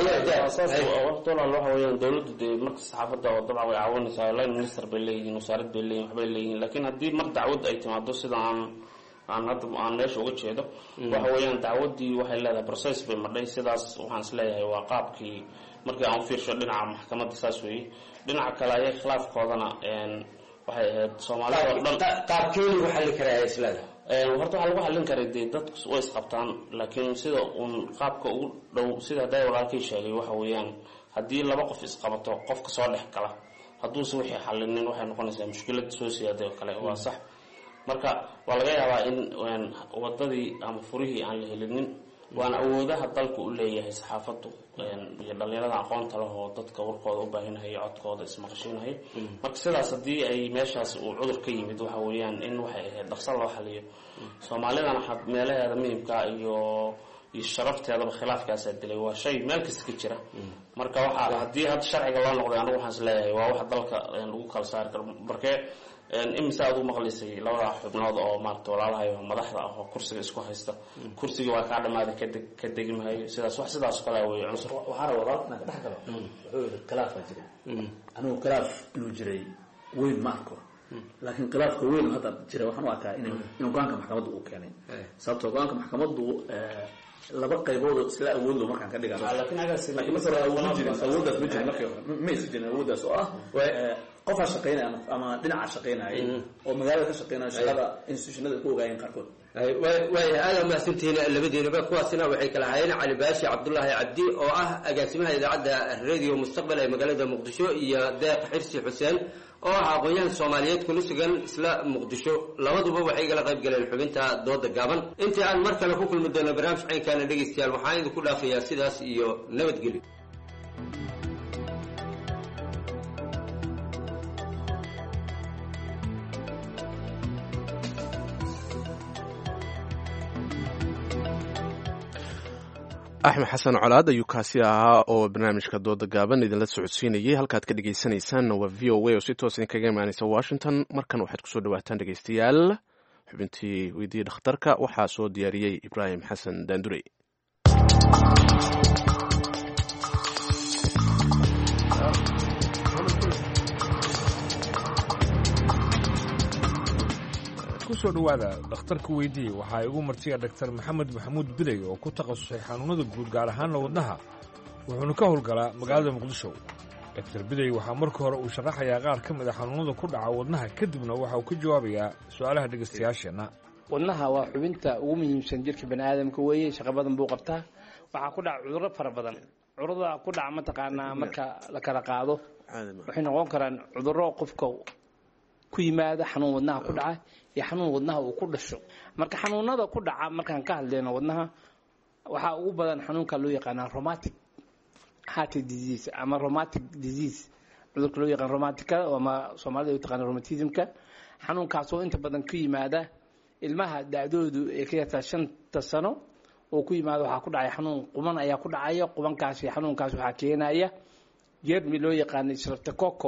waqti walaal waxa weeyaan dowladdu dee marka saxaafadda oo dabcan way caawinaysaa line minister bay leeyihiin wasaarad bay leeyihin waxbay leeyihiin laakiin haddii mar dacwad ay timaado sida aan aan hadda aan meesha uga jeedo waxa weeyaan dacwaddii waxay leedahay process bay madhay sidaas waxaan is leeyahay waa qaabkii markii aan u fiirsho dhinaca maxkamadda saas weeye dhinaca kale ayay khilaafkoodana waxay ahayd soomaalida oo dhan qaabkee lagu xallin karaa islaada horta waxaa lagu xallin karay dee dadku way isqabtaan laakiin sida uun qaabka ugu dhow sida hadday walaalkii sheegay waxa weeyaan haddii laba qof isqabato qofka soo dhex gala hadduuse wixii xallinin waxay noqonaysaa mushkilad soo siyaaday oo kale waa sax marka waa laga yaabaa in wadadii ama furihii aan la helinin waana awoodaha dalka u leeyahay saxaafaddu iyo dhalinyarada aqoonta leh oo dadka warkooda u baahinahaya codkooda ismaqashiinahaya marka sidaas haddii ay meeshaas uu cudur ka yimid waxa weeyaan in waxay ahayd dhaqso loo xaliyo soomaalidana meelaheeda muhimka iyo iyo sharafteedaba khilaafkaasaa dilay waa shay meel kasta ka jira marka waxa haddii hadda sharciga loo noqday anigu waxaan is leeyahay waa wax dalka lagu kala saari karo markee imise aad u maqlaysay labada xubnood oo maarata walaalahayo madaxda ah oo kursiga isku haysta kursiga waa kaa dhamaaday kadeg ka degi maayo sidaas wax sidaas oo kale weeye cunsur waxaa raba walaalka inaan ka dhex galo wuxuu yidhi khilaaf baa jiray anigu khilaaf inuu jiray weyn ma arko laakiin khilaafka weyn hadda jira waxaan u arkaa in in go-aanka maxkamadda uu keenay sababtoo go-aanka maxkamaddu laba qaybood isla awood lo markaan ka dhigano laakiin marka hore awood ma jirin awooddaas ma jirin markii hore ma isu jirin awooddaas oo ah qofaa shaqaynaya ama dhinaca shaqaynaya oo magaalada ka shaqaynaya shaqada institutionada ku ogaayeen qaarkood waaya aada mahadsantihiin labadiinaba kuwaasina waxay kala hayeen cali baashi cabdulaahi cabdi oo ah agaasimaha idaacadda radio mustaqbal ee magaalada muqdisho iyo deeq xirsi xuseen oo ah aqoon-yahan soomaaliyeed kuna sugan isla muqdisho labaduba waxay igala qayb galeen xubinta dooda gaaban intii aan mar kale ku kulmi doono barnaamij caynkaana dhegaystayaal waxaan idinku dhaafayaa sidaas iyo nabadgelyo axmed xasan colaad ayuu kaasi ahaa oo barnaamijka dooda gaaban idinla socodsiinayay halkaad ka dhegeysanaysaanna waa v o a oo si toos idinkaga imaaneysa washington markan waxaad kusoo dhawaataan dhegeystayaal xubintii weydiiya dhakhtarka waxaa soo diyaariyey ibraahim xasan daandurey kusoo dhowaada dhakhtarka weydiiye waxaa igu martiya dhaktar maxamed maxamuud biday oo ku takhasusay xanuunada guud gaar ahaanna wadnaha wuxuuna ka howlgalaa magaalada muqdisho daktar biday waxaa marka hore uu sharaxayaa qaar ka mid a xanuunada ku dhaca wadnaha kadibna waxa uu ka jawaabayaa su-aalaha dhegaystayaasheenna wadnaha waa xubinta ugu muhiimsan jirka bani aadamka weeye shaqo badan buu qabtaa waxaa ku dhaca cudurro fara badan cudurada ku dhaca mataqaanaa marka la kala qaado waxay noqon karaan cudurro qofka ku yimaada xanuun wadnaha ku dhaca iyo xanuun wadnaha uu ku dhasho marka xanuunada ku dhaca markaan ka hadlayno wadnaha waxaa ugu badan xanuunka loo yaqaanaa romatic heart disease ama romatic disease cudurka loo yaqaan romaticada ama soomaalida u taqaana romatismka xanuunkaasoo inta badan ku yimaada ilmaha da-doodu ay ka yartaa shanta sano oo ku yimaada waxaa ku dhacay xanuun quban ayaa ku dhacaya qubankaasi xanuunkaas waxaa keenaya jermi loo yaqaano streptococo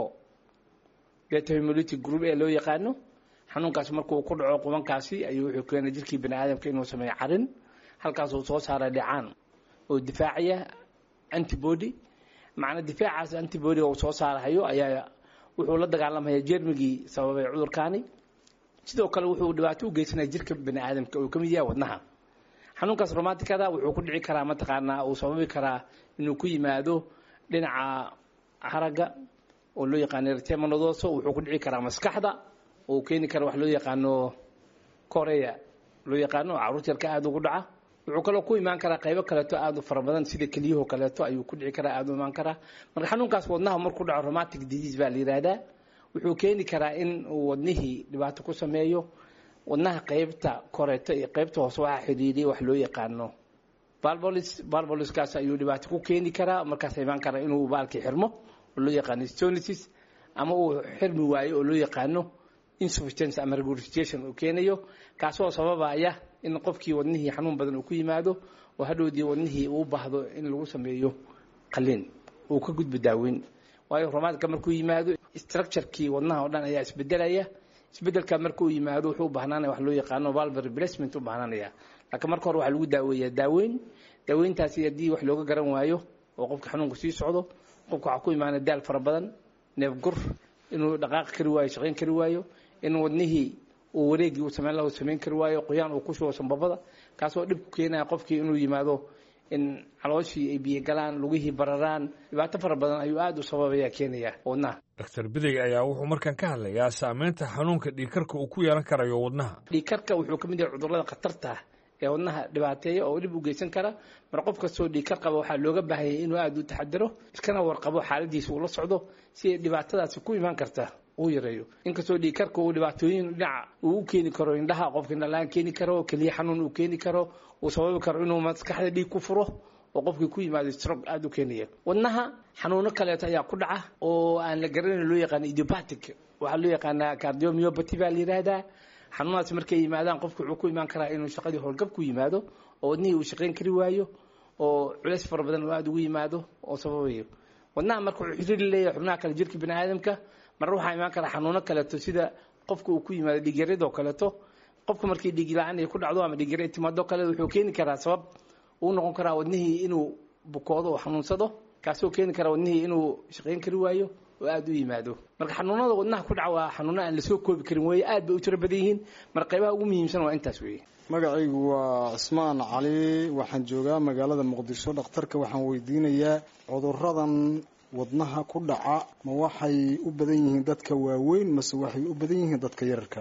beta hemolytic group ee loo yaqaano xanuunkaasi markuu ku dhaco qubankaasi ayuu wuxuu keenay jirkii bani aadamka inuu sameeyo carin halkaasuu soo saara dhicaan oo difaacaya antibody macna difaacaas antibodyga uu soo saarahayo ayaa wuxuu la dagaalamaya jermigii sababay cudurkaani sidoo kale wuxuu dhibaato u geysanaya jirka bani aadamka uu ka mid yahay wadnaha xanuunkaas romaticada wuxuu ku dhici karaa mataqaanaa uu sababi karaa inuu ku yimaado dhinaca haragga oo loo yaqaano erythemanodoso wuxuu ku dhici karaa maskaxda oo keeni kara wax loo yaqaano korea loo yaqaano caruurta yarka aada ugu dhaca wuxuu kaloo ku imaan karaa qaybo kaleeto aada u fara badan sida keliyaho kaleeto ayuu ku dhici karaa aada u imaan karaa marka xanuunkaas wadnaha markuu dhaco romatic disease baa la yihahdaa wuxuu keeni karaa in uu wadnihii dhibaato ku sameeyo wadnaha qaybta koreeto iyo qaybta hoose waxaa xidhiidhiya wax loo yaqaano balbolis balboliskaas ayuu dhibaato ku keeni karaa markaas imaan karaa inuu baalkii xirmo oo loo yaqaano stonisis ama uu xirmi waayo oo loo yaqaano insufficiency ama regurgitation uu keenayo kaasoo sababaya in qofkii wadnihii xanuun badan uu ku yimaado oo hadhowdii wadnihii uu baahdo in lagu sameeyo qalliin uu ka gudbo daaweyn waayo romaadka markuu yimaado structurekii wadnaha oo dhan ayaa isbedelaya isbedelka markuu yimaado wuxuu u bahnaanaya wax loo yaqaano valve replacement u bahnaanaya laakiin marka hore waxaa lagu daaweeyaa daaweyn daaweyntaasi haddii wax looga garan waayo oo qofka xanuunku sii socdo qofka waxaa ku imaana daal fara badan neefgur inuu dhaqaaqi kari waayo shaqayn kari waayo in wadnihii uu wareegii uu samayn laha samayn kari waayo qoyaan uu ku shubo sanbabada kaasoo dhib ku keenaya qofkii inuu yimaado in calooshii ay biyo galaan lugihii bararaan dhibaato fara badan ayuu aada u sababaya keenaya wadnaha dr bidey ayaa wuxuu markaan ka hadlayaa saameynta xanuunka dhiigkarka uu ku yeelan karayo wadnaha dhiigkarka wuxuu ka mid yahay cudurrada khatarta ee wadnaha dhibaateeya oo dhib u geysan kara mar qof kastoo dhiigkar qaba waxaa looga baahanyay inuu aada u taxadiro iskana warqabo xaaladiisa uu la socdo si ay dhibaatadaasi ku imaan karta uu yareeyo inkastoo dhiigkarka uu dhibaatooyin dhinaca uu u keeni karo indhaha qofka indhalaan keeni karo keliya xanuun uu keeni karo uu sababi karo inuu maskaxda dhiig ku furo oo qofkii ku yimaado strog aada u keenaya wadnaha xanuuno kaleeto ayaa ku dhaca oo aan la garanayn loo yaqaano idiopatic waxaa loo yaqaanaa cardiomyopathy baa la yidhaahdaa xanuunaas markay yimaadaan qofku wuxuu ku imaan karaa inuu shaqadii howlgab ku yimaado oo wadnihii uu shaqayn kari waayo oo culays fara badan oo aada ugu yimaado oo sababayo wadnaha marka wuxuu xiriiri leeyahay xubnaha kale jirka bini aadamka marna waxaa imaan kara xanuuno kaleeto sida qofka uu ku yimaado dhiigyaradoo kaleeto qofka markii dhiig la-aan ay ku dhacdo ama dhiigyara ay timaado kale wuxuu keeni karaa sabab uu noqon karaa wadnihii inuu bukoodo oo xanuunsado kaasoo keeni kara wadnihii inuu shaqayn kari waayo oo aada u yimaado marka xanuunada wadnaha ku dhaca waa xanuuno aan lasoo koobi karin weeye aad bay u tiro badan yihiin marka qaybaha ugu muhiimsan waa intaas weeye magacaygu waa cismaan cali waxaan joogaa magaalada muqdisho dhakhtarka waxaan weydiinayaa cuduradan wadnaha ku dhaca ma waxay u badan yihiin dadka waaweyn mase waxay u badan yihiin dadka yararka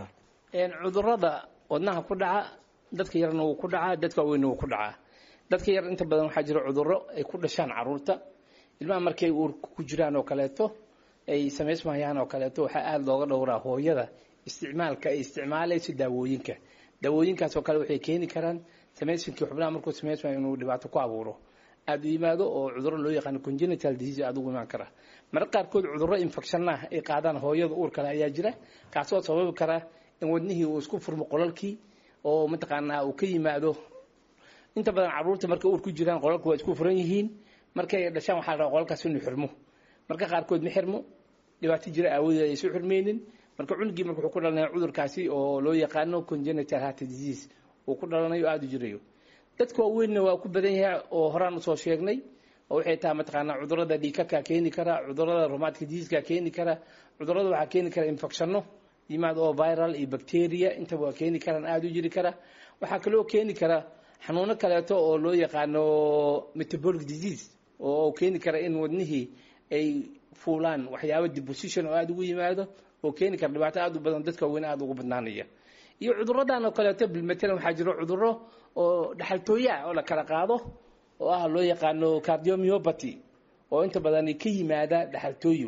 cudurada wadnaha ku dhaca dadka yarna wuu ku dhacaa dadka waaweynna wuu ku dhacaa dadka yar inta badan waxaa jira cuduro ay ku dhashaan caruurta ilmaha markay uurka ku jiraan oo kaleeto ay samaysmayaan oo kaleeto waxaa aada looga dhowraa hooyada isticmaalka ay isticmaalayso daawooyinka daawooyinkaas oo kale waxay keeni karaan samaysinkii xubnaha markuu samaysmayo inuu dhibaato ku abuuro aada u yimaado oo cuduro loo yaqaano congenital disease aada ugu imaan kara marka qaarkood cuduro infection ah ay qaadaan hooyada uur kale ayaa jira kaasoo sababi kara in wadnihii uu isku furmo qolalkii oo mataqaanaa uu ka yimaado inta badan caruurta markay uur ku jiraan qolalka waa isku furan yihiin markay dhashaan waxaa la rabaa qolalkaas inuu xirmo marka qaarkood ma xirmo dhibaato jira aawadeed aysan xirmeynin marka cunugii marka wuxuu ku dhalanaya cudurkaasi oo loo yaqaano congenital heart disease uu ku dhalanayo aada u jirayo dadka waaweynna waa ku badan yahay oo horaan usoo sheegnay oo waxay tahay mataqaanaa cudurada dhiikaka keeni kara cudurada romatic diseaseka keeni kara cudurada waxaa keeni kara infectionno yimaad oo viral iyo bacteria intaba waa keeni karaan aada u jiri kara waxaa kaloo keeni kara xanuuno kaleeto oo loo yaqaano metabolic disease oo keeni kara in wadnihii ay fuulaan waxyaaba deposition oo aada ugu yimaado oo keeni kara dhibaato aada u badan dadka waaweyn aada ugu badnaanaya iyo cuduradan oo kaleeto bilmatalan waxaa jiro cuduro oo dhaxaltooya oo la kala qaado oo ah loo yaqaano cardiomyopathy oo inta badan ka yimaada dhaxaltooyo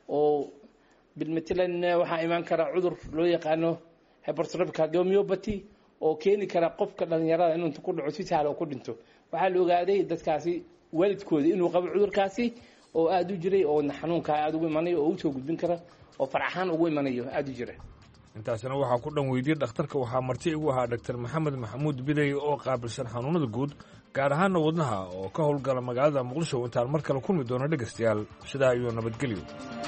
oo bilmatalan waxaa imaan kara cudur loo yaqaano hypertrophic cardiomyopathy oo keeni kara qofka dhalinyarada inuu inta ku dhaco si sahla oo ku dhinto waxaa la ogaaday dadkaasi waalidkooda inuu qabo cudurkaasi oo aada u jiray oo xanuunkaa aada ugu imanayo oo usoo gudbin kara oo faraxaan ugu imanayo aada u jira intaasina waxaa ku dhan weydiyey dhakhtarka waxaa marti igu ahaa dhaktar maxamed maxamuud bidey oo qaabilsan xanuunada guud gaar ahaana wadnaha oo ka howlgala magaalada muqdisho intaan mar kale kulmi doono dhegaystayaal sidaa iyo nabadgelyo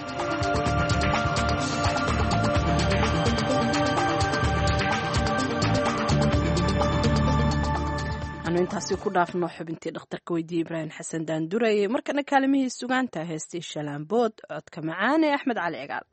intaasi ku dhaafno xubintii dhakhtarka weydiye ibraahim xasan daanduraye markana kaalimihii sugaanta heestii shalaambood codka macaan ee axmed cali cigaal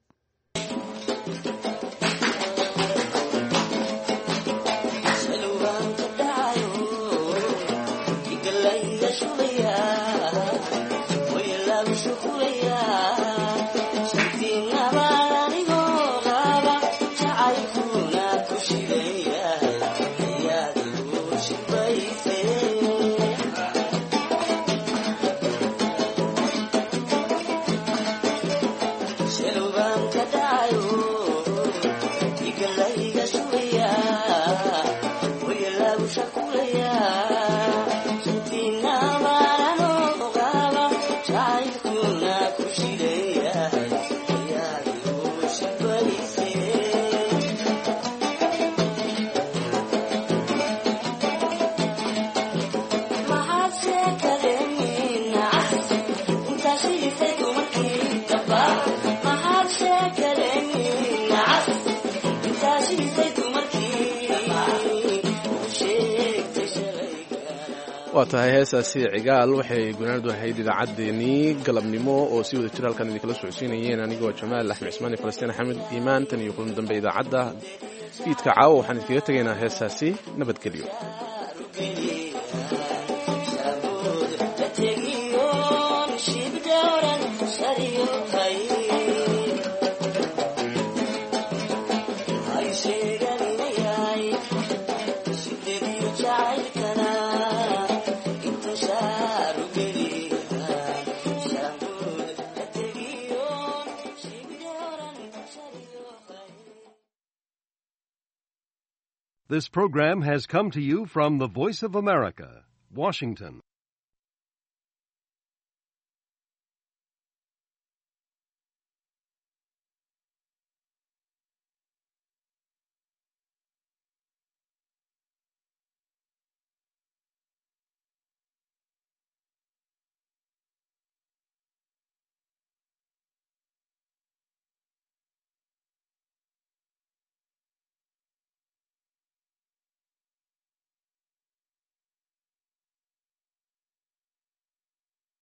Shall waa tahay heesaasi cigaal waxay gunaanadu ahayd idaacaddeenii galabnimo oo si wada jir halkan idinkala socodsiinayeen anigoo jamaal axmed cismaan iyo falastiin axmed iimaan tan iyo kulan dambe idaacadda fiidka caawa waxaan idinkaga tegaynaa heesaasi nabadgelyo This program has come to you from the Voice of America, Washington.